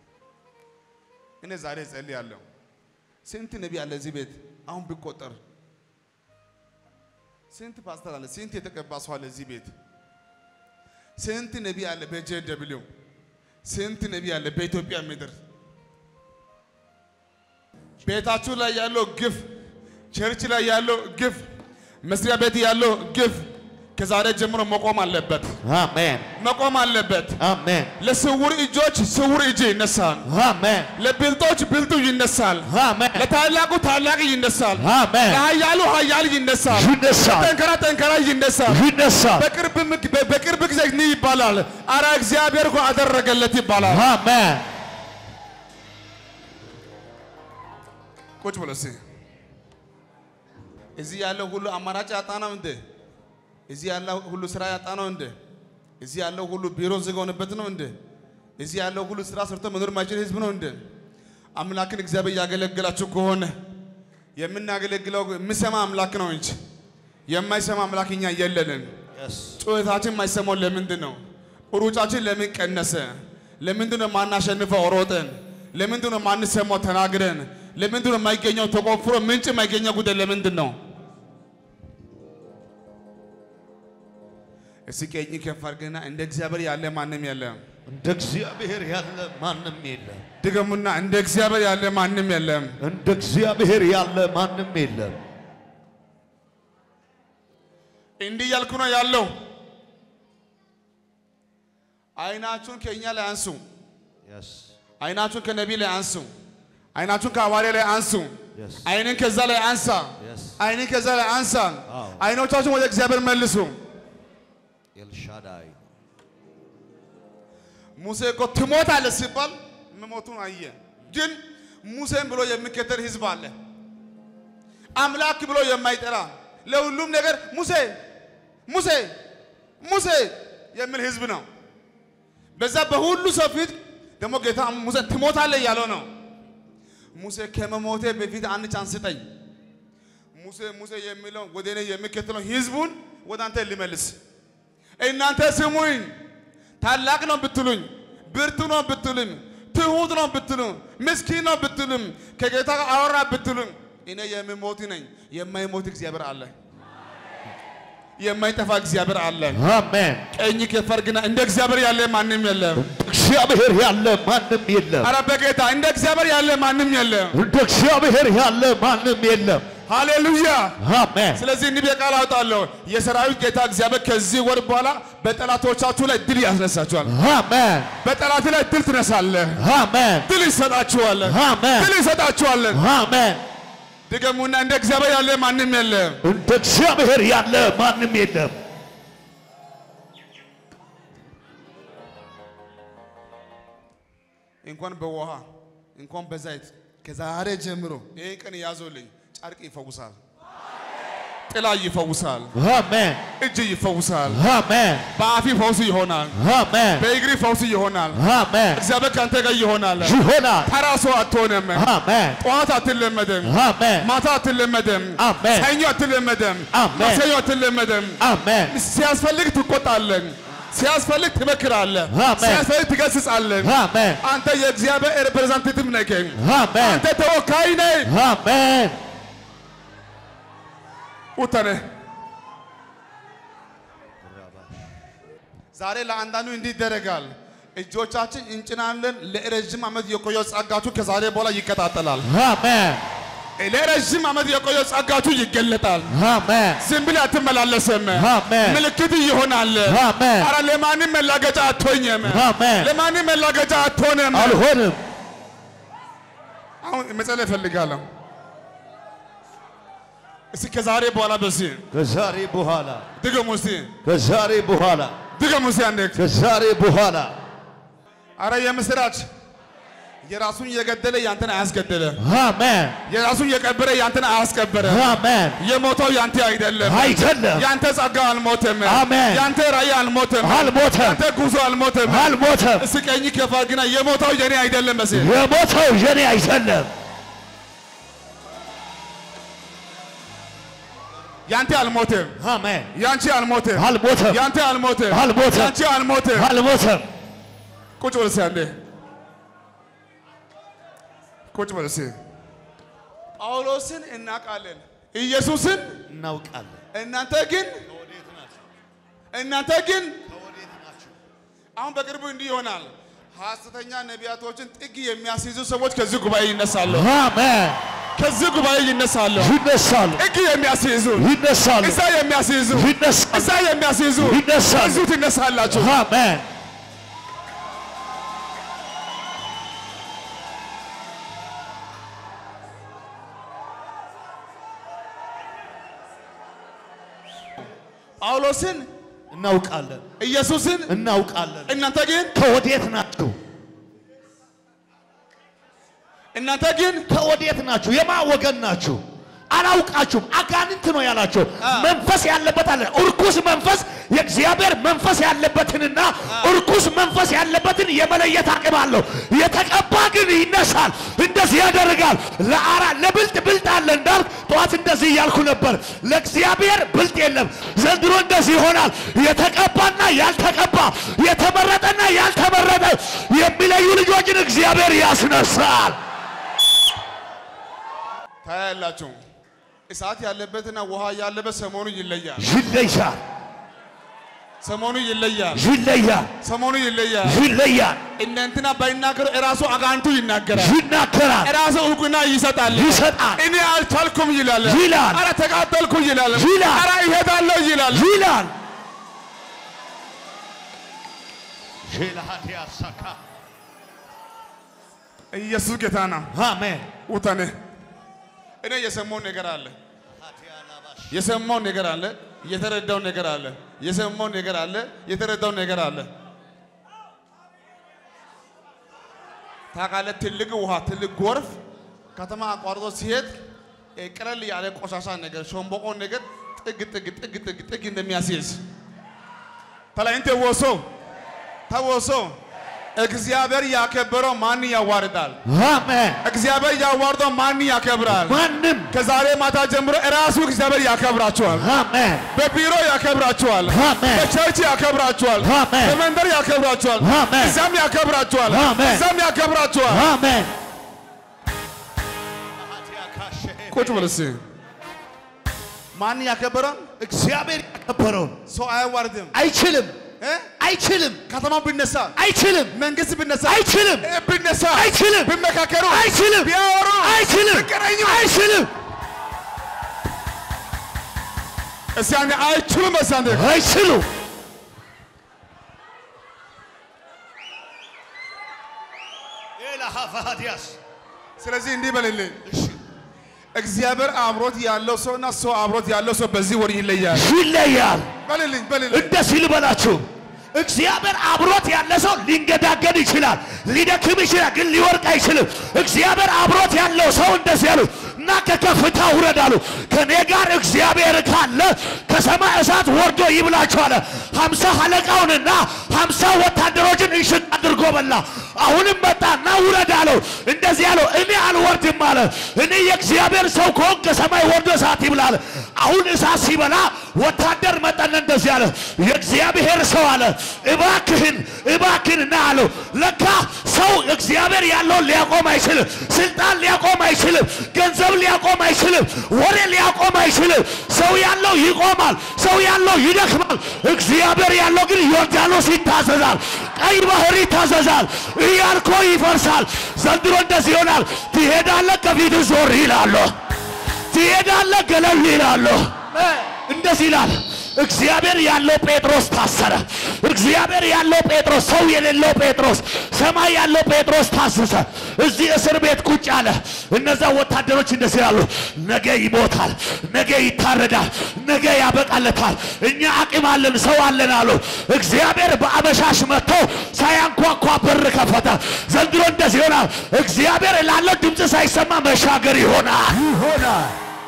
እኔ ዛሬ እጸልያለሁ። ስንት ነቢይ አለ እዚህ ቤት አሁን ቢቆጠር ስንት ፓስተር አለ? ስንት የተቀባ ሰው አለ እዚህ ቤት? ስንት ነቢይ አለ በጄ ደብሊው? ስንት ነቢይ አለ በኢትዮጵያ ምድር? ቤታችሁ ላይ ያለው ግፍ፣ ቸርች ላይ ያለው ግፍ፣ መስሪያ ቤት ያለው ግፍ ከዛሬ ጀምሮ መቆም አለበት፣
አሜን
መቆም አለበት።
አሜን
ለስውር እጆች ስውር እጅ ይነሳል።
አሜን
ለብልጦች ብልጡ ይነሳል።
አሜን
ለታላቁ ታላቅ ይነሳል።
አሜን
ለኃያሉ ኃያል ይነሳል።
ይነሳል
ጠንከራ ጠንከራ ይነሳል።
ይነሳል
በቅርብ ምግ- በ- በቅርብ ጊዜ እንዲህ ይባላል፣ አረ እግዚአብሔር እኮ አደረገለት ይባላል።
አሜን
ቁጭ ብሎ እስኪ እዚህ ያለው ሁሉ አማራጭ ያጣ ነው እንዴ? እዚህ ያለው ሁሉ ስራ ያጣ ነው እንዴ? እዚህ ያለው ሁሉ ቢሮ ዝግ ሆነበት ነው እንዴ? እዚህ ያለው ሁሉ ስራ ሰርቶ መኖር ማይችል ህዝብ ነው እንዴ? አምላክን እግዚአብሔር እያገለገላችሁ ከሆነ የምናገለግለው የሚሰማ አምላክ ነው እንጂ የማይሰማ አምላክ እኛ የለንም። ጩኸታችን የማይሰማው ለምንድን ነው? ሩጫችን ለምን ቀነሰ? ለምንድን ነው ማናሸንፈው ሮጠን? ለምንድን ነው ማንሰማው ተናግረን? ለምንድን ነው የማይገኘው ተቆፍሮ ምንጭ የማይገኘው ጉዳይ ለምንድን ነው? እስኪ ቀኝ ከፍ አድርገና እንደ እግዚአብሔር ያለ ማንም የለም።
እንደ እግዚአብሔር ያለ ማንም የለም
ድገሙና እንደ እግዚአብሔር ያለ ማንም የለም።
እንደ እግዚአብሔር ያለ ማንም የለም
እንዲህ እያልኩ ነው ያለው። አይናችሁን ከእኛ ላይ አንሱ። አይናችሁን ከነቢይ ላይ አንሱ። አይናችሁን ከሐዋርያ ላይ አንሱ።
Yes.
አይንን ከዛ ላይ አንሳ።
Yes.
አይንን ከዛ ላይ አንሳ።
አዎ።
አይኖቻችሁን ወደ እግዚአብሔር መልሱ።
ኤልሻዳይ
ሙሴ እኮ ትሞታለህ ሲባል መሞቱን አየ። ግን ሙሴን ብሎ የሚከተል ህዝብ አለ። አምላክ ብሎ የማይጠራ ለሁሉም ነገር ሙሴ ሙሴ ሙሴ የሚል ህዝብ ነው። በዛ በሁሉ ሰው ፊት ደግሞ ጌታ ሙሴ ትሞታለህ እያለው ነው። ሙሴ ከመሞቴ በፊት አንድ ቻንስ ስጠኝ። ሙሴ ሙሴ የሚለው ወደ እኔ የሚከተለው ህዝቡን ወደ አንተ ሊመልስ እናንተ ስሙኝ፣ ታላቅ ነው ብትሉኝ፣ ብርቱ ነው ብትሉኝ፣ ትሁት ነው ብትሉኝ፣ ምስኪን ነው ብትሉኝ፣ ከጌታ ጋር አወራ ብትሉኝ፣ እኔ የምሞት ነኝ። የማይሞት እግዚአብሔር አለ። የማይጠፋ እግዚአብሔር አለ።
አሜን
ቀኝ ከፈርግና እንደ እግዚአብሔር ያለ ማንም የለም።
እግዚአብሔር ያለ ማንም የለም
አረ በጌታ እንደ እግዚአብሔር ያለ ማንም የለም።
እንደ እግዚአብሔር ያለ ማንም የለም
ሃሌሉያ።
አሜን
ስለዚህ እንዲህ ብዬ ቃል አውጣለሁ። የሰራዊት ጌታ እግዚአብሔር ከዚህ ወር በኋላ በጠላቶቻችሁ ላይ ድል ያስነሳችኋል።
አሜን
በጠላት ላይ ድል ትነሳለህ።
አሜን
ድል ይሰጣችኋለን።
አሜን
ድል ይሰጣችኋለን።
አሜን
ድገሙና እንደ እግዚአብሔር ያለ ማንም የለም።
እንደ እግዚአብሔር ያለ ማንም የለም
እንኳን በውሃ እንኳን በዘይት ከዛሬ ጀምሮ ይህን ቀን ያዞልኝ። ጨርቅ ይፈውሳል፣ ጥላ ይፈውሳል፣
አሜን
እጅ ይፈውሳል፣
አሜን
በአፊ ፈውስ ይሆናል፣
አሜን
በእግሪ ፈውስ ይሆናል።
አሜን
እግዚአብሔር ከአንተ ጋር ይሆናል።
ይሆናል
ተራ ሰው አትሆንም።
አሜን
ጠዋት አትለመድም፣
አሜን
ማታ አትለመድም፣
አሜን
ሰኞ አትለመድም፣
አሜን።
ማክሰኞ አትለመድም።
አሜን
ሲያስፈልግ ትቆጣለን፣ ሲያስፈልግ ትመክራለህ፣
አሜን።
ሲያስፈልግ ትገስጻለን።
አሜን
አንተ የእግዚአብሔር ሪፕሬዘንታቲቭ ነህ።
አሜን
አንተ ተወካይ ነህ።
አሜን
ውተነ ዛሬ ለአንዳንዱ እንዲህ ይደረጋል። እጆቻችን እንጭናለን። ለረዥም ዓመት የቆየው ጸጋችሁ ከዛሬ በኋላ ይቀጣጠላል።
አሜን
ለረዥም ዓመት የቆየው ጸጋችሁ ይገለጣል።
አሜን
ዝም ብለህ አትመላለስም።
አሜን
ምልክት ይሆናል።
አሜን
አረ ለማንም መላገጫ አትሆኝም።
አሜን
ለማንም መላገጫ አትሆንም።
አልሆንም
አሁን መጸለይ እፈልጋለሁ። እስኪ ከዛሬ በኋላ በዚህ
ከዛሬ በኋላ
ድገሙ እስቲ
ከዛሬ በኋላ
ድገሙ እስቲ አንዴ።
ከዛሬ በኋላ
አረ የምስራች የራሱን የገደለ ያንተን አያስገደለ፣
አሜን
የራሱን የቀበረ ያንተን አያስቀበረ።
አሜን
የሞተው ያንተ አይደለም።
አይደለም
ያንተ ጸጋ አልሞተም።
አሜን።
ያንተ ራእይ አልሞተም።
አልሞተም
ያንተ ጉዞ አልሞተም።
አልሞተም
እስኪ ቀኝ ከፋ ግና የሞተው የኔ አይደለም መሲል
የሞተው የኔ አይደለም
ያንተ አልሞተም።
አሜን
ያንቺ አልሞተም።
አልሞተም
ያንተ አልሞተም።
አልሞተም።
ያንቺ አልሞተም።
አልሞተም
ቁጭ በል እስኪ አንዴ ቁጭ በል እስኪ። ጳውሎስን እናውቃለን፣ ኢየሱስን
እናውቃለን
እናንተ ግን እናንተ ግን አሁን በቅርቡ እንዲህ ይሆናል። ሐሰተኛ ነቢያቶችን ጥግ የሚያስይዙ ሰዎች ከዚህ ጉባኤ ይነሳሉ።
አሜን
ከዚህ ጉባኤ ይነሳሉ።
ይነሳሉ
እጅ የሚያስይዙ
ይነሳሉ
እዛ የሚያስይዙ
ይነሳሉ
እዛ የሚያስይዙ
ይነሳሉ።
እዚሁ ትነሳላችሁ።
አሜን
ጳውሎስን
እናውቃለን
ኢየሱስን
እናውቃለን
እናንተ ግን
ከወዴት ናችሁ
እናንተ ግን
ከወዴት ናችሁ የማ ወገን ናችሁ አላውቃችሁም አጋንንት ነው ያላቸው መንፈስ ያለበት አለ እርኩስ መንፈስ የእግዚአብሔር መንፈስ ያለበትንና እርኩስ መንፈስ ያለበትን የመለየት አቅም አለው የተቀባ ግን ይነሳል እንደዚህ ያደርጋል ለአራ ለብልጥ ብልጥ አለ እንዳልክ ጠዋት እንደዚህ እያልኩ ነበር ለእግዚአብሔር ብልጥ የለም ዘንድሮ እንደዚህ ይሆናል የተቀባና ያልተቀባ የተመረጠና ያልተመረጠ የሚለዩ ልጆችን እግዚአብሔር ያስነሳል
ታያላችሁ። እሳት ያለበትና ውሃ ያለበት ሰሞኑ ይለያል።
ይለያል
ሰሞኑ ይለያል።
ይለያል
ሰሞኑ ይለያል።
ይለያል
እነ እንትና ባይናገሩ እራሱ አጋንቱ ይናገራል።
ይናገራል
እራሱ እውቅና ይሰጣል።
ይሰጣል
እኔ አልቻልኩም ይላል።
ይላል።
አረ ተቃጠልኩ ይላል።
ይላል።
አረ ይሄዳለሁ ይላል።
ይላል
ኢየሱስ ጌታ ነው።
አሜን
ውጠኔ እኔ የሰማው ነገር አለ። የሰማው ነገር አለ። የተረዳው ነገር አለ። የሰማው ነገር አለ። የተረዳው ነገር አለ። ታውቃለህ፣ ትልቅ ውሃ ትልቅ ጎርፍ ከተማ አቋርጦ ሲሄድ እ ቀለል ያለ ቆሻሻ ነገር ሾምቦቆ ነገር ጥግ ጥግ ጥግ ጥግ ጥግ እንደሚያስይዝ ተላይንቴ ወሶ ተወሶ እግዚአብሔር ያከበረው ማን ያዋርዳል?
አሜን
እግዚአብሔር ያዋርደው ማን ያከብራል?
ማንም
ከዛሬ ማታ ጀምሮ እራሱ እግዚአብሔር ያከብራችኋል።
አሜን
በቢሮ ያከብራችኋል።
አሜን።
በቸርች ያከብራችኋል።
አሜን።
በመንደር ያከብራችኋል።
አሜን።
እዛም ያከብራችኋል።
አሜን።
እዛም ያከብራችኋል።
አሜን
ቁጭ በል እስኪ። ማን ያከበረን?
እግዚአብሔር ያከበረውን
ሰው አያዋርድም።
አይችልም
እ?
አይችልም
ከተማው ቢነሳ፣
አይችልም
መንግስት ቢነሳ፣
አይችልም
እ ቢነሳ፣
አይችልም
ቢመካከሩ፣
አይችልም
ቢያወሩ፣
አይችልም
ቢገናኙ፣
አይችልም
እስኪ አንዴ አይችሉም። እስኪ አንዴ
አይችሉም
ስለዚህ እንዲህ በልልኝ። እግዚአብሔር አብሮት ያለው ሰው እና ሰው አብሮት ያለው ሰው በዚህ ወር ይለያል።
ይለያል
በልልኝ በልልኝ።
እንደዚህ ልበላችሁ እግዚአብሔር አብሮት ያለ ሰው ሊንገዳገድ ይችላል፣ ሊደክም ይችላል፣ ግን ሊወርቅ አይችልም። እግዚአብሔር አብሮት ያለው ሰው እንደዚህ ያሉ እና ከከፍታ ውረድ አሉ። ከኔ ጋር እግዚአብሔር ካለ ከሰማይ እሳት ወርዶ ይብላችሁ አለ። ሀምሳ አለቃውንና ሀምሳ ወታደሮችን እንሽጥ አድርጎ በላ። አሁንም መጣና ውረድ አለው። እንደዚህ ያለው እኔ አልወርድም አለ። እኔ የእግዚአብሔር ሰው ከሆን ከሰማይ ወርዶ እሳት ይብላል። አሁን እሳት ሲበላ ወታደር መጠን እንደዚህ አለ። የእግዚአብሔር ሰው አለ እባክህን እባክህን ና አለው። ለካ ሰው እግዚአብሔር ያለውን ሊያቆም አይችልም። ስልጣን ሊያቆም አይችልም። ገንዘብ ሊያቆም አይችልም። ወሬ ሊያቆም አይችልም። ሰው ያለው ይቆማል። ሰው ያለው ይደክማል። እግዚአብሔር ያለው ግን ዮርዳኖስ ይታዘዛል። ቀይ ባህር ይታዘዛል። ኢያሪኮ ይፈርሳል። ዘንድሮ እንደዚህ ይሆናል። ትሄዳለህ፣ ከፊት ዞር ይላሉ። ትሄዳለህ፣ ገለል ይላሉ። እንደዚህ ይላል። እግዚአብሔር ያለው ጴጥሮስ ታሰረ። እግዚአብሔር ያለው ጴጥሮስ፣ ሰው የሌለው ጴጥሮስ፣ ሰማይ ያለው ጴጥሮስ ታሰሰ። እዚህ እስር ቤት ቁጭ አለ። እነዛ ወታደሮች እንደዚህ ይላሉ፣ ነገ ይሞታል፣ ነገ ይታረዳል፣ ነገ ያበቃለታል። እኛ አቅም አለን፣ ሰው አለን አሉ። እግዚአብሔር በአበሻሽ መጥቶ ሳያንኳኳ በር ከፈተ። ዘንድሮ እንደዚህ ይሆናል። እግዚአብሔር ላለው ድምፅ ሳይሰማ መሻገር ይሆናል ይሆናል።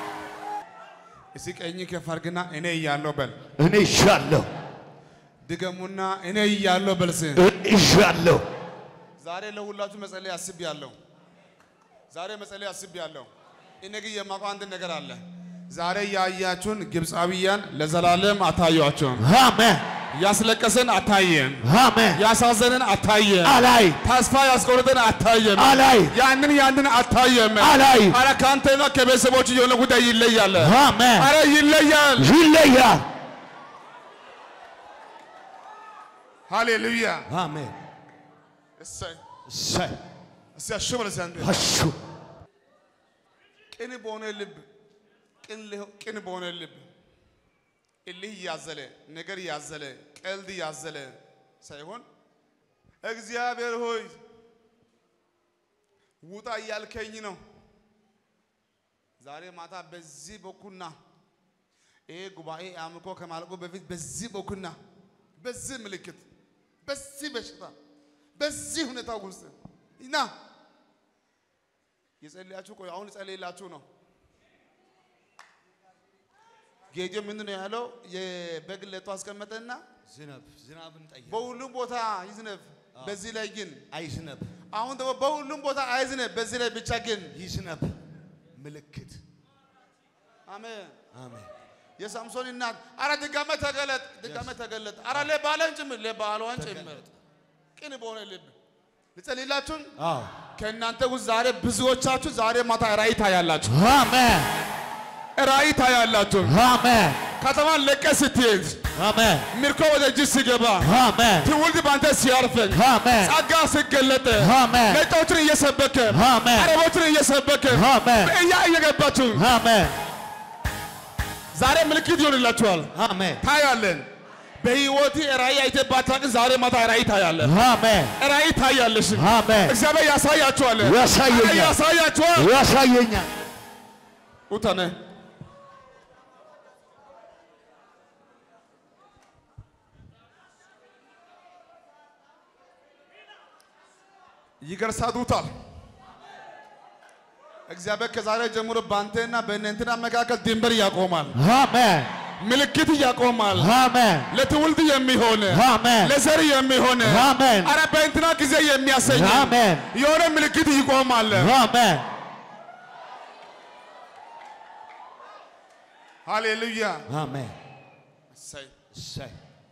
እስኪ ቀኝ ከፍ አድርግና እኔ እያለሁ በል።
እኔ ይሻለሁ
ድገሙና እኔ እያለሁ በል። እስኪ
ይሻለሁ
ዛሬ ለሁላችሁ መጸለይ አስቤያለሁ። ዛሬ መጸለይ አስቤያለሁ። እኔ ግን የማውቀው አንድ ነገር አለ። ዛሬ ያያችሁን ግብፃዊያን ለዘላለም አታዩአቸውም።
አሜን
ያስለቀሰን አታየም።
አሜን
ያሳዘንን አታየም።
አላይ
ተስፋ ያስቆረጠን አታየም።
አላይ
ያንን ያንን አታየም።
አላይ
አረ ከአንተና ከቤተሰቦች የሆነ ጉዳይ ይለያል።
አሜን
አረ ይለያል።
ይለያል
ሃሌሉያ።
አሜን
እሰይ
እሰይ
እስቲ አሹ በል እስቲ አንዴ።
አሹ
በሆነ ልብ ቅን ሊሆ- ቅን በሆነ ልብ እልህ እያዘለ ነገር እያዘለ ቀልድ እያዘለ ሳይሆን እግዚአብሔር ሆይ ውጣ እያልከኝ ነው። ዛሬ ማታ በዚህ በኩልና ይሄ ጉባኤ አምልኮ ከማለቁ በፊት በዚህ በኩልና በዚህ ምልክት በዚህ በሽታ በዚህ ሁኔታ ውስጥ እና የጸለያችሁ ቆይ አሁን ጸልይላችሁ ነው። ጌዲዮ ምንድን ነው ያለው? የበግ ለቶ አስቀመጠና
ዝነብ ዝናብን ጠየቅ
በሁሉም ቦታ ይዝነብ፣ በዚህ ላይ ግን
አይዝነብ
አሁን ደግሞ በሁሉም ቦታ አይዝነብ፣ በዚህ ላይ ብቻ ግን
ይዝነብ ምልክት
አሜን።
አሜን
የሳምሶን እናት አረ ድጋሜ ተገለጥ፣ ድጋሜ ተገለጥ፣ አረ ለባለን ጭምር ለባሏን ጭምር ቅን በሆነ ልብ ልጸልይላችሁን።
አዎ
ከእናንተ ውስጥ ዛሬ ብዙዎቻችሁ ዛሬ ማታ ራእይ ታያላችሁ፣
አሜን
ራእይ ታያላችሁ።
አሜን
ከተማን ለቀህ ስትሄድ
አሜን
ምርኮ ወደ እጅ ሲገባ
አሜን
ትውልድ በአንተ ሲያርፈን
አሜን
ጸጋ ሲገለጥ
አሜን
ነጮችን እየሰበከ
አሜን
አረቦችን እየሰበከ
አሜን
እያ እየገባችሁ
አሜን
ዛሬ ምልክት ይሆንላችኋል።
አሜን
ታያለን። በህይወት ራእይ አይተህ ባታውቅ ዛሬ ማታ ራእይ ታያለህ።
አሜን
ራእይ ታያለሽ።
አሜን
እግዚአብሔር ያሳያችኋል።
ያሳየኛል።
ኧረ ያሳያችኋል።
ያሳየኛል
ውተነ ይገርሳዱታል። እግዚአብሔር ከዛሬ ጀምሮ በአንተና በእነንትና መካከል ድንበር ያቆማል፣
አሜን
ምልክት ያቆማል።
አሜን
ለትውልድ የሚሆን
አሜን
ለዘር የሚሆን
አሜን
አረ በእንትና ጊዜ የሚያሰኝ
አሜን
የሆነ ምልክት ይቆማል።
አሜን
ሃሌሉያ።
አሜን
እሰይ።
እሰይ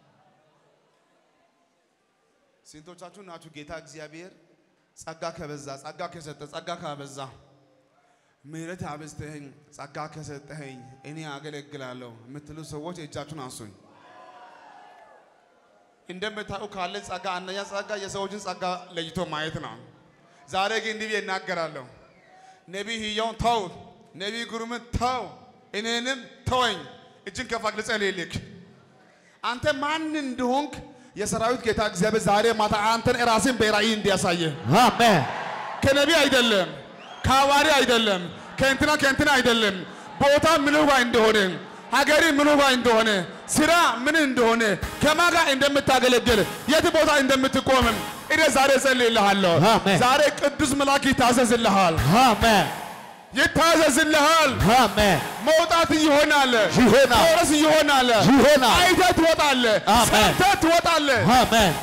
ስንቶቻችሁ ናችሁ ጌታ እግዚአብሔር ጸጋ ከበዛ ጸጋ ከሰጠ ጸጋ ካበዛ ምሕረት አበዝተኸኝ ጸጋ ከሰጠኸኝ እኔ አገለግላለሁ የምትሉ ሰዎች እጃችሁን አንሱኝ። እንደምታውቁ ካለ ጸጋ አንደኛ ጸጋ የሰዎችን ጸጋ ለይቶ ማየት ነው። ዛሬ ግን እንዲህ ብዬ እናገራለሁ። ነቢይ ህያውን ተው፣ ነቢይ ግሩምን ተው፣ እኔንም ተወኝ። እጅን ከፍ አድርገህ ልጸልይልህ። አንተ ማን እንደሆንክ የሰራዊት ጌታ እግዚአብሔር ዛሬ ማታ አንተን ራስን በራእይ እንዲያሳየህ
አሜን
ከነቢይ አይደለም፣ ከሐዋሪ አይደለም፣ ከእንትና ከእንትና አይደለም። ቦታ ምኑ ጋር እንደሆነ ሀገሪ ምኑ ጋር እንደሆነ ስራ ምን እንደሆነ ከማን ጋር እንደምታገለግል የት ቦታ እንደምትቆምም እኔ ዛሬ እጸልይልሃለሁ።
አሜን።
ዛሬ ቅዱስ መልአክ ይታዘዝልሃል፣
አሜን
ይታዘዝልሃል።
አሜን
መውጣት ይሆናል፣
ይሆናል።
መውረስ ይሆናል፣
ይሆናል።
አይተህ ትወጣለህ፣
አሜን።
ሰምተህ ትወጣለህ።
አሜን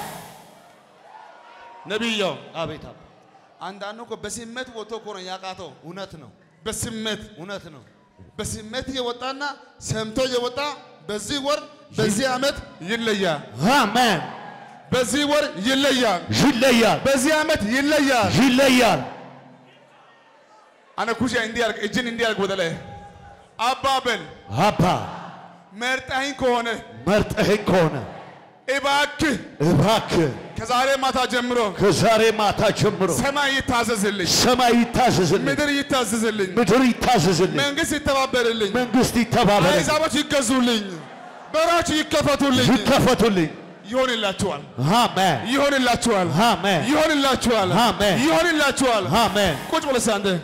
ነቢያው
አቤት አባ
አንዳንዱ እኮ በስሜት ወጥቶ እኮ ነው ያቃተው።
እውነት ነው
በስሜት
እውነት ነው
በስሜት የወጣና ሰምቶ የወጣ በዚህ ወር በዚህ ዓመት ይለያል።
አሜን
በዚህ ወር ይለያል።
ይለያል
በዚህ ዓመት ይለያል።
ይለያል
አነ ኩሽ እንዲያርግ እጅን እንዲያርግ ወደ ላይ አባበል
አባ
መርጠኸኝ ከሆነ
መርጠኸኝ ከሆነ
እባክህ
እባክህ
ከዛሬ ማታ ጀምሮ
ከዛሬ ማታ ጀምሮ
ሰማይ ይታዘዝልኝ፣
ሰማይ ይታዘዝልኝ
ምድር ይታዘዝልኝ፣
ምድር ይታዘዝልኝ
መንግስት ይተባበርልኝ፣
መንግስት ይተባበረኝ
አሕዛቦች ይገዙልኝ፣ በሮች ይከፈቱልኝ።
ይከፈቱልኝ
ይሆንላችኋል፣
አሜን
ይሆንላችኋል፣
አሜን
ይሆንላችኋል፣
አሜን።
ይሆንላችኋል።
አሜን
ቁጭ ብለህ እስኪ አንተ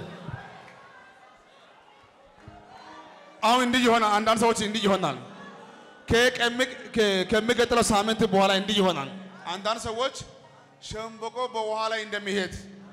አሁን እንዲህ ይሆናል። አንዳንድ ሰዎች እንዲህ ይሆናል። ከቀሚ- ከ- ከሚቀጥለው ሳምንት በኋላ እንዲህ ይሆናል። አንዳንድ ሰዎች ሸምበቆ በውሃ ላይ እንደሚሄድ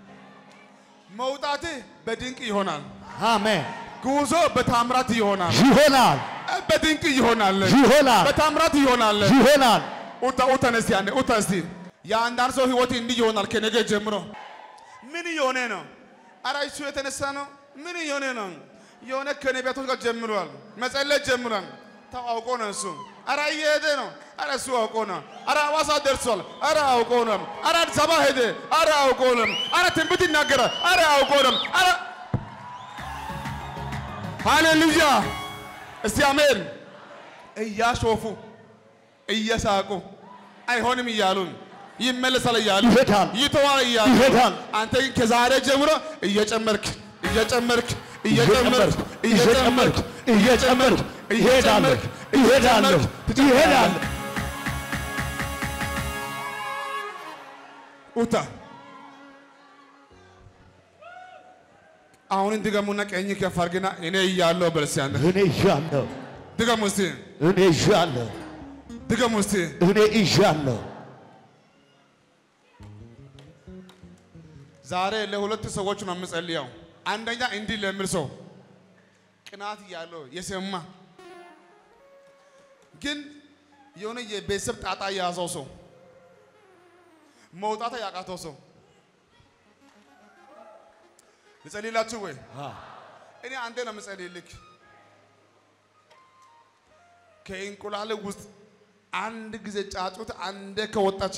መውጣት በድንቅ ይሆናል።
አሜን
ጉዞ በታምራት ይሆናል።
ይሆናል
በድንቅ ይሆናል።
ይሆናል
በታምራት ይሆናል።
ይሆናል
ኡታ ኡታን እስቲ አንዴ ኡታ እስቲ የአንዳንድ ሰው ህይወት እንዲህ ይሆናል። ከነገ ጀምሮ ምን እየሆነ ነው? አረ እሱ የተነሳ ነው። ምን እየሆነ ነው? የሆነ ከነቢያቶች ጋር ጀምሯል፣ መጸለይ ጀምሯል። ተው አውቆ ነው እሱ። አረ እየሄደ ነው። አረ እሱ አውቆ ነው። አረ ሐዋሳ ደርሷል። አረ አውቆ ነው። አረ አዲስ አበባ ሄደ። አረ አውቆ ነው። አረ ትንቢት ይናገራል። አረ አውቆ ነው። አረ ሃሌሉያ! እስቲ አሜን። እያሾፉ እየሳቁ አይሆንም እያሉን ይመለሳል እያሉ
ይሄዳል
ይተዋል እያሉ
ይሄዳል
አንተ ግን ከዛሬ ጀምሮ እየጨመርክ እየጨመርክ እየጨመርክ
እየጨመርክ እየጨመርክ እሄዳለሁ እሄዳለሁ እሄዳለሁ
ኡታ አሁን ድገሙና ቀኝ ከፍ አድርግና እኔ እያለሁ በል እስኪ አንተ
እኔ እዣለሁ
ድገሙ እስቲ
እኔ እዣለሁ
ድገሙ እስቲ
እኔ እዣለሁ
ዛሬ ለሁለት ሰዎች ነው የምጸልየው። አንደኛ እንዲህ ለሚል ሰው ቅናት እያለው የሰማ ግን የሆነ የቤተሰብ ጣጣ የያዘው ሰው መውጣት ያቃተው ሰው ልጸልይላችሁ ወይ? እኔ አንዴ ነው የምጸልይልክ። ከእንቁላል ውስጥ አንድ ጊዜ ጫጩት አንዴ ከወጣች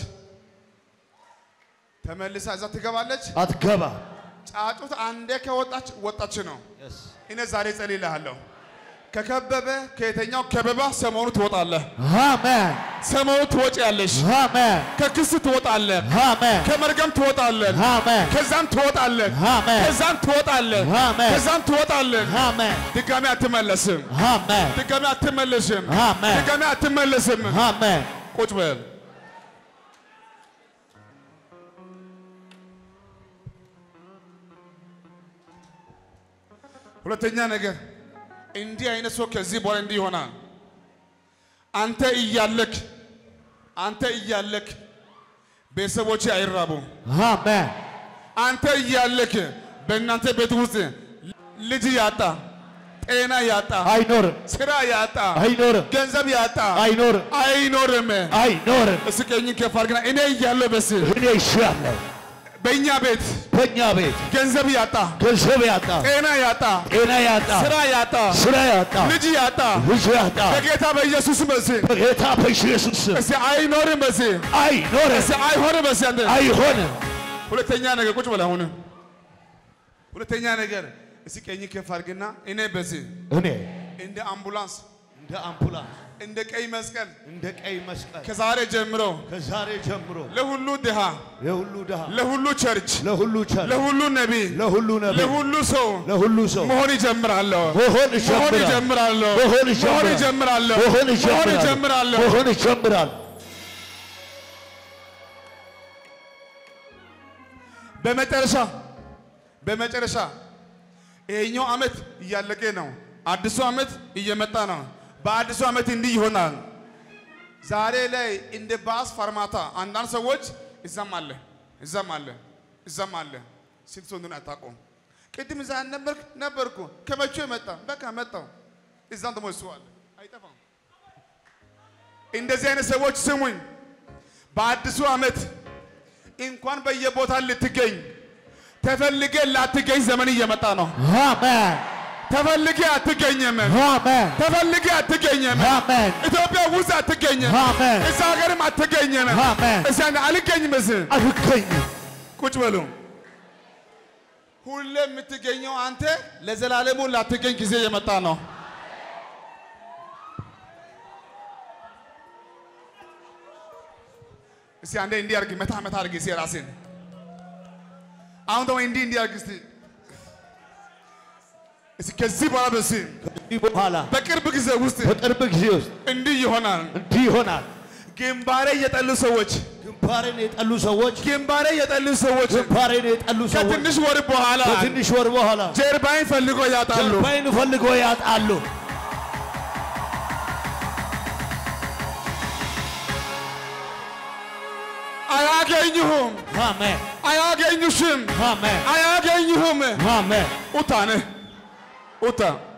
ተመልሳ እዛ ትገባለች።
አትገባ
ጫጩት አንዴ ከወጣች ወጣች ነው። እኔ ዛሬ ጸልይልሃለሁ። ከከበበ ከየተኛው ከበባ ሰሞኑ ትወጣለህ።
አሜን
ሰሞኑ ትወጪያለሽ።
አሜን
ከክስ ትወጣለህ።
አሜን
ከመርገም ትወጣለህ።
አሜን
ከዛም ትወጣለህ።
አሜን
ከዛም ትወጣለህ።
አሜን
ከዛም ትወጣለህ።
አሜን
ድጋሚ አትመለስም።
አሜን
ድጋሚ አትመለስም።
አሜን
ድጋሚ አትመለስም።
አሜን
ቁጭ በል። ሁለተኛ ነገር እንዲህ አይነት ሰው ከዚህ በኋላ እንዲህ ይሆናል። አንተ እያለክ አንተ እያለክ ቤተሰቦች አይራቡም።
አሜን
አንተ እያለክ በእናንተ ቤት ውስጥ ልጅ ያጣ፣ ጤና ያጣ፣
አይኖርም
ስራ ያጣ፣
አይኖርም
ገንዘብ ያጣ
አይኖርም
አይኖርም።
አይኖርም
እስኪ ቀኝን ከፍ አድርግና እኔ እያለሁ በስ
እኔ እሻለሁ
በእኛ ቤት
በእኛ ቤት
ገንዘብ ያጣ፣
ገንዘብ ያጣ
ጤና ያጣ፣
ጤና ያጣ
ስራ ያጣ፣
ስራ ያጣ
ልጅ ያጣ
ልጅ ያጣ
በጌታ በኢየሱስ በስ
በጌታ በኢየሱስ ስም
እስኪ አይኖርም በስ
አይኖርም
እስኪ አይሆንም በስ አንተ
አይሆንም
ሁለተኛ ነገር ቁጭ በል አሁን ሁለተኛ ነገር እስኪ ቀኝ ከፍ አድርግና እኔ በስ
እኔ
እንደ አምቡላንስ
እንደ አምቡላንስ
እንደ ቀይ መስቀል
እንደ ቀይ መስቀል
ከዛሬ ጀምሮ
ከዛሬ ጀምሮ
ለሁሉ ድሃ፣
የሁሉ ድሃ
ለሁሉ ቸርች፣
ለሁሉ ቸር
ለሁሉ ነቢይ፣
ለሁሉ ነቢይ
ለሁሉ ሰው
ለሁሉ ሰው
መሆን ይጀምራለሁ።
መሆን
መሆን
ይጀምራል
ይጀምራለሁ።
መሆን
መሆን
ይጀምራል
ይጀምራለሁ።
መሆን
መሆን
ይጀምራል
ይጀምራለሁ።
መሆን ይጀምራል
በመጨረሻ በመጨረሻ ይሄኛው ዓመት እያለቀ ነው። አዲሱ ዓመት እየመጣ ነው። በአዲሱ ዓመት እንዲህ ይሆናል። ዛሬ ላይ እንደ ባስ ፋርማታ አንዳንድ ሰዎች እዛም አለ እዛም አለ እዛም አለ ስንት ሰው እንደሆነ አታውቀውም። ቅድም እዛ ነበርክ ነበርኩ ከመቼ መጣ በቃ መጣው እዛም ደግሞ እሱ አለ አይጠፋም። እንደዚህ አይነት ሰዎች ስሙኝ፣ በአዲሱ ዓመት እንኳን በየቦታ ልትገኝ ተፈልጌ ላትገኝ ዘመን እየመጣ ነው።
አሜን
ተፈልጌ አትገኝም።
አሜን
ተፈልጌ አትገኝም።
አሜን
ኢትዮጵያ ውስጥ አትገኝም።
አሜን
እዛ ሀገርም አትገኝም።
አሜን
እዛ አልገኝም። እዚህ
አልገኝም
ቁጭ በሉ። ሁሌ የምትገኘው አንተ ለዘላለሙ ላትገኝ ጊዜ የመጣ ነው። እስቲ አንዴ እንዲህ አድርግ፣ መታ መታ አድርግ እስቲ ራስን። አሁን ደግሞ እንዲህ እንዲህ አድርግ እስቲ እስቲ ከዚህ በኋላ በስ
ከዚህ በኋላ
በቅርብ ጊዜ ውስጥ
በቅርብ ጊዜ ውስጥ
እንዲህ ይሆናል።
እንዲህ ይሆናል
ግንባሬ የጠሉ ሰዎች
ግንባሬን የጠሉ ሰዎች
ግንባሬ የጠሉ ሰዎች
ግንባሬን የጠሉ ሰዎች
ከትንሽ ወር በኋላ
ከትንሽ ወር በኋላ
ጀርባይን ፈልጎ ያጣሉ።
ጀርባዬን ፈልጎ ያጣሉ
አያገኙሁም፣
አሜን
አያገኙሽም፣
አሜን
አያገኙሁም።
አሜን
ኡታ ነህ ኡታ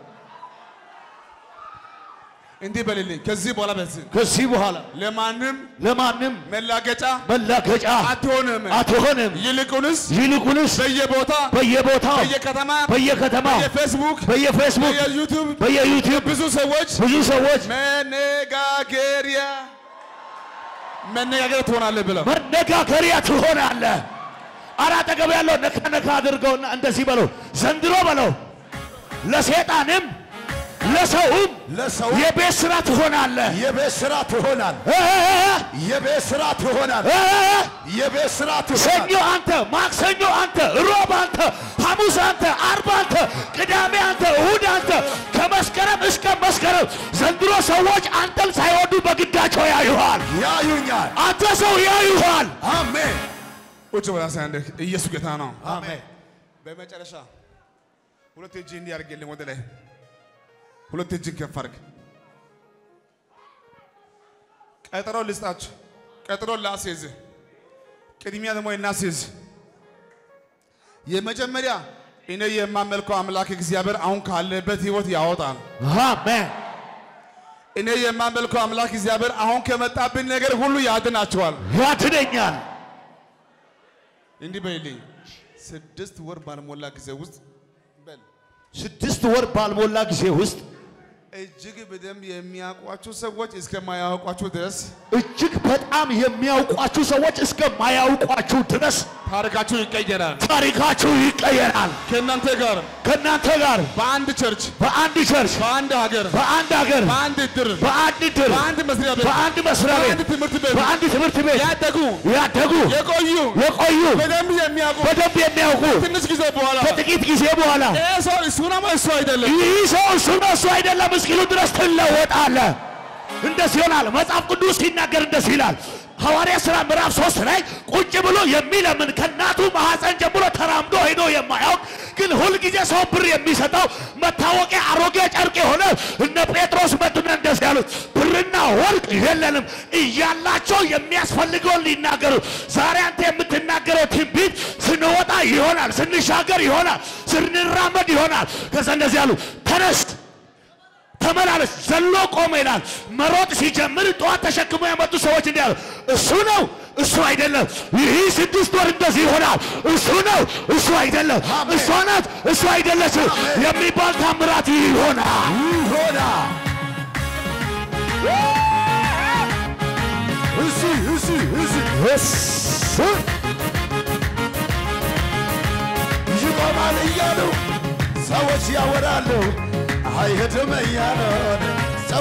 እንዲህ በልልኝ። ከዚህ በኋላ በዚህ
ከዚህ በኋላ
ለማንም
ለማንም
መላገጫ
መላገጫ
አትሆንም።
አትሆንም
ይልቁንስ
ይልቁንስ
በየቦታ
በየቦታው
በየከተማ
በየከተማው
በየፌስቡክ
በየፌስቡክ
በየዩቱብ
በየዩቲዩብ
ብዙ ሰዎች
ብዙ ሰዎች
መነጋገሪያ መነጋገር ትሆናለህ ብለው
መነጋገሪያ ትሆናለህ። ኧረ አጠገብ ያለው ነካ ነካ አድርገውና እንደዚህ በለው፣ ዘንድሮ በለው ለሴጣንም ለሰውም
ለሰው
የቤት ስራ ትሆናለህ።
የቤት ስራ ትሆናል።
እ-
የቤት ስራ ትሆናል።
እ-
የቤት ስራ
ሰኞ
ትሆናል።
አንተ፣ ማክሰኞ አንተ፣ ሮብ አንተ፣ ሐሙስ አንተ፣ አርብ አንተ፣ ቅዳሜ አንተ፣ እሁድ አንተ፣ ከመስከረም እስከ መስከረም ዘንድሮ ሰዎች አንተን ሳይወዱ በግዳቸው ያዩሃል።
ያዩኛል።
አንተ ሰው ያዩሃል።
አሜን
ቁጭ ብላ ሳይ አንዴ ኢየሱስ ጌታ ነው።
አሜን።
በመጨረሻ ሁለት እጅ እንዲህ አድርግልኝ ወደ ላይ ሁለት እጅን ከፍ አድርግ። ቀጠሮ ልስጣችሁ። ቀጠሮ ላስይዝ፣ ቅድሚያ ደግሞ እናስይዝ። የመጀመሪያ እኔ የማመልከው አምላክ እግዚአብሔር አሁን ካለበት ህይወት ያወጣል።
አሜን።
እኔ የማመልከው አምላክ እግዚአብሔር አሁን ከመጣብን ነገር ሁሉ ያድናቸዋል።
ያድነኛል።
እንዲህ በይልኝ፣ ስድስት ወር ባልሞላ ጊዜ ውስጥ በል
ስድስት ወር ባልሞላ ጊዜ ውስጥ
እጅግ በደንብ የሚያውቋችሁ ሰዎች እስከማያውቋችሁ ድረስ
እጅግ በጣም የሚያውቋችሁ ሰዎች እስከማያውቋችሁ ድረስ
ታሪካችሁ ይቀየራል።
ታሪካችሁ ይቀየራል።
ከእናንተ ጋር
ከእናንተ ጋር
በአንድ ቸርች፣
በአንድ ቸርች፣
በአንድ ሀገር፣
በአንድ ሀገር፣
በአንድ እድር፣
በአንድ ድር፣
በአንድ መስሪያ ቤት፣
በአንድ መስሪያ
በአንድ
ቤት፣
ትምህርት ቤት
በአንድ ትምህርት ቤት
ያደጉ
ያደጉ
የቆዩ
የቆዩ
በደንብ የሚያውቁ
በደንብ የሚያውቁ
ትንሽ ጊዜ በኋላ
ከጥቂት ጊዜ በኋላ
ይህ ሰው እሱ ነው እሱ አይደለም።
ይህ ሰው እሱ ነው እሱ አይደለም እስኪሉ ድረስ ትለወጣለህ። እንደዚህ ይሆናል። መጽሐፍ ቅዱስ ሲናገር እንደዚህ ይላል። ሐዋርያ ሥራ ምዕራፍ ሶስት ላይ ቁጭ ብሎ የሚለምን ከእናቱ ማኅፀን ጀምሮ ተራምዶ ሄዶ የማያውቅ ግን ሁልጊዜ ሰው ብር የሚሰጠው መታወቂያ አሮጌ ጨርቅ የሆነ እነ ጴጥሮስ መጡና እንደዚህ ያሉት ብርና ወርቅ የለንም እያላቸው የሚያስፈልገውን ሊናገሩ ዛሬ አንተ የምትናገረው ትንቢት ስንወጣ ይሆናል፣ ስንሻገር ይሆናል፣ ስንራመድ ይሆናል። ከዛ እንደዚህ ያሉ ተነስ ተመላለስ ዘሎ ቆመ ይላል። መሮጥ ሲጀምር ጠዋት ተሸክሞ የመጡ ሰዎች እንዲህ አሉ፣ እሱ ነው እሱ አይደለም። ይህ ስድስት ወር እንደዚህ ይሆናል። እሱ ነው እሱ አይደለም። እሷ ናት እሱ አይደለችም የሚባል ታምራት ይሆናል።
ይሆና እሺ እሺ እሺ
እሱ
ይቆማል እያሉ ሰዎች ያወራሉ። አይሄድም እያሉ ሰው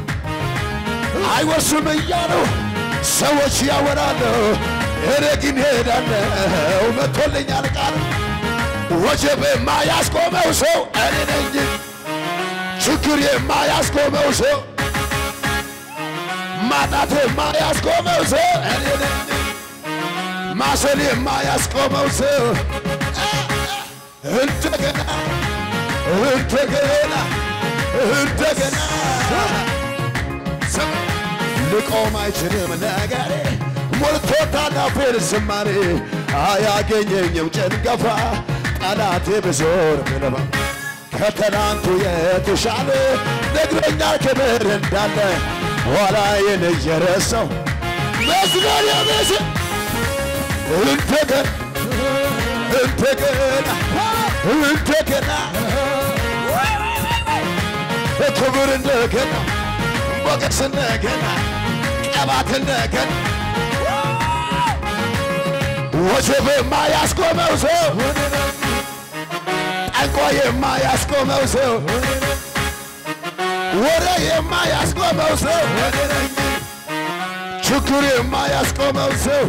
አይወርሱም እያሉ ሰዎች ያወራሉ። እኔ ግን ሄዳለሁ መጥቶልኛል ቃል ወጀብ የማያስቆመው ሰው እኔ ነኝ። ችግር የማያስቆመው ሰው ማጣት የማያስቆመው ሰው እኔ ነኝ። ማሰል የማያስቆመው ሰው እንደገና እንደገና እንደገና ስም ልቆም አይችልም ነገሬ ሞልቶታል አፌን ዝማሬ አያገኘኝም ጭንገፋ ጠላቴ ብዞር ብለባ ከትናንቱ የተሻለ ነግሮኛል ክብር እንዳለ ኋላዬን እየረሳው መስገር የቤስ እንደገና እንደገና እንደገና ክብር እንደገና ሞገስ እንደገና ቀባት እንደገና ወጀብ የማያስቆመው ሰው ጠንቆ የማያስቆመው ሰው ወሬ የማያስቆመው ሰው ችግር የማያስቆመው ሰው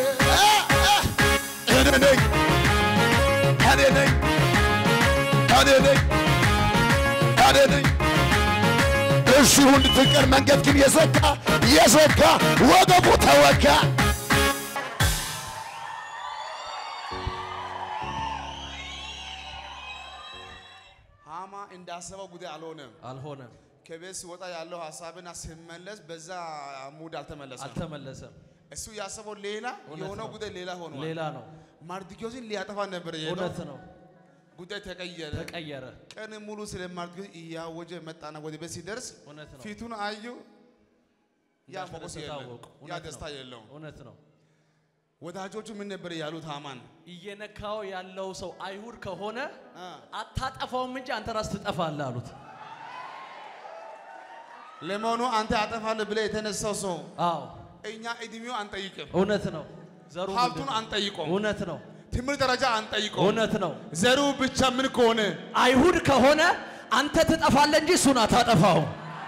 እኔ ነኝ እኔ ነኝ እኔ ነኝ እኔ ነኝ እዚሁ እንድትቀር መንገድ ግን የዘጋ የዘጋ ወገቡ ተወጋ
ሃማ እንዳሰበው ጉዳይ አልሆነም።
አልሆነም፣
ከቤት ሲወጣ ያለው ሀሳብና ሲመለስ በዛ ሙድ አልተመለሰም።
አልተመለሰም።
እሱ ያሰበው ሌላ
እውነት
የሆነው
ነው።
ጉዳይ ሌላ ሆኗል።
ሌላ ነው።
ማርዲኪዮስን ሊያጠፋ ነበር የሄደው።
እውነት ነው።
ጉዳይ ተቀየረ።
ተቀየረ።
ቀን ሙሉ ስለ ማርዲኪዮስ እያወጀ መጣና ወደ ቤት ሲደርስ
እውነት ነው።
ፊቱን አዩ። ያ ሞገስ
እንዳልተደሰተ
የለም፣
አወቁ።
ያ
እውነት
ደስታ
ነው።
የለውም።
እውነት ነው።
ወዳጆቹ ምን ነበር ያሉት? ሃማን
እየነካው ያለው ሰው አይሁድ ከሆነ
አ፣
አታጠፋውም እንጂ አንተ ራስ ትጠፋለህ አሉት።
ለመሆኑ አንተ አጠፋለህ ብለህ የተነሳው ሰው
አዎ
እኛ እድሜው አንጠይቅም፣
እውነት ነው። ዘሩ
ሀብቱን
ምንድን ነው?
አንጠይቆም፣
እውነት ነው።
ትምህርት ደረጃ አንጠይቆም።
እውነት ነው።
ዘሩ ብቻ ምን ከሆነ
አይሁድ ከሆነ አንተ ትጠፋለህ እንጂ እሱን አታጠፋው።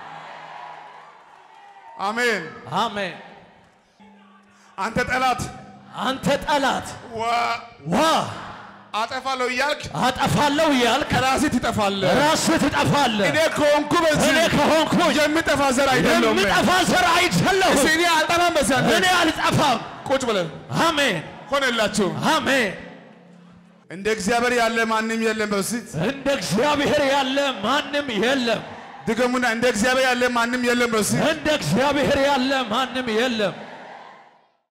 አሜን።
አሜን።
አንተ ጠላት
አንተ ጠላት
ዋ
ዋ
አጠፋለሁ እያልክ
አጠፋለሁ እያልክ
ከራስህ ትጠፋለህ።
ራስህ ትጠፋለህ።
እኔ ከሆንኩ በዚህ
እኔ ከሆንኩ
የሚጠፋ ዘር አይደለሁም።
የምጠፋ ዘር አይደለሁም።
እስኪ እኔ አልጠፋም። በዚህ አንተ
እኔ አልጠፋም።
ቁጭ ብለን
አሜን
ሆነላችሁ።
አሜን።
እንደ እግዚአብሔር ያለ ማንም የለም። በዚህ
እንደ እግዚአብሔር ያለ ማንም የለም።
ድገሙና እንደ እግዚአብሔር ያለ ማንም የለም። በዚህ
እንደ እግዚአብሔር ያለ ማንም የለም።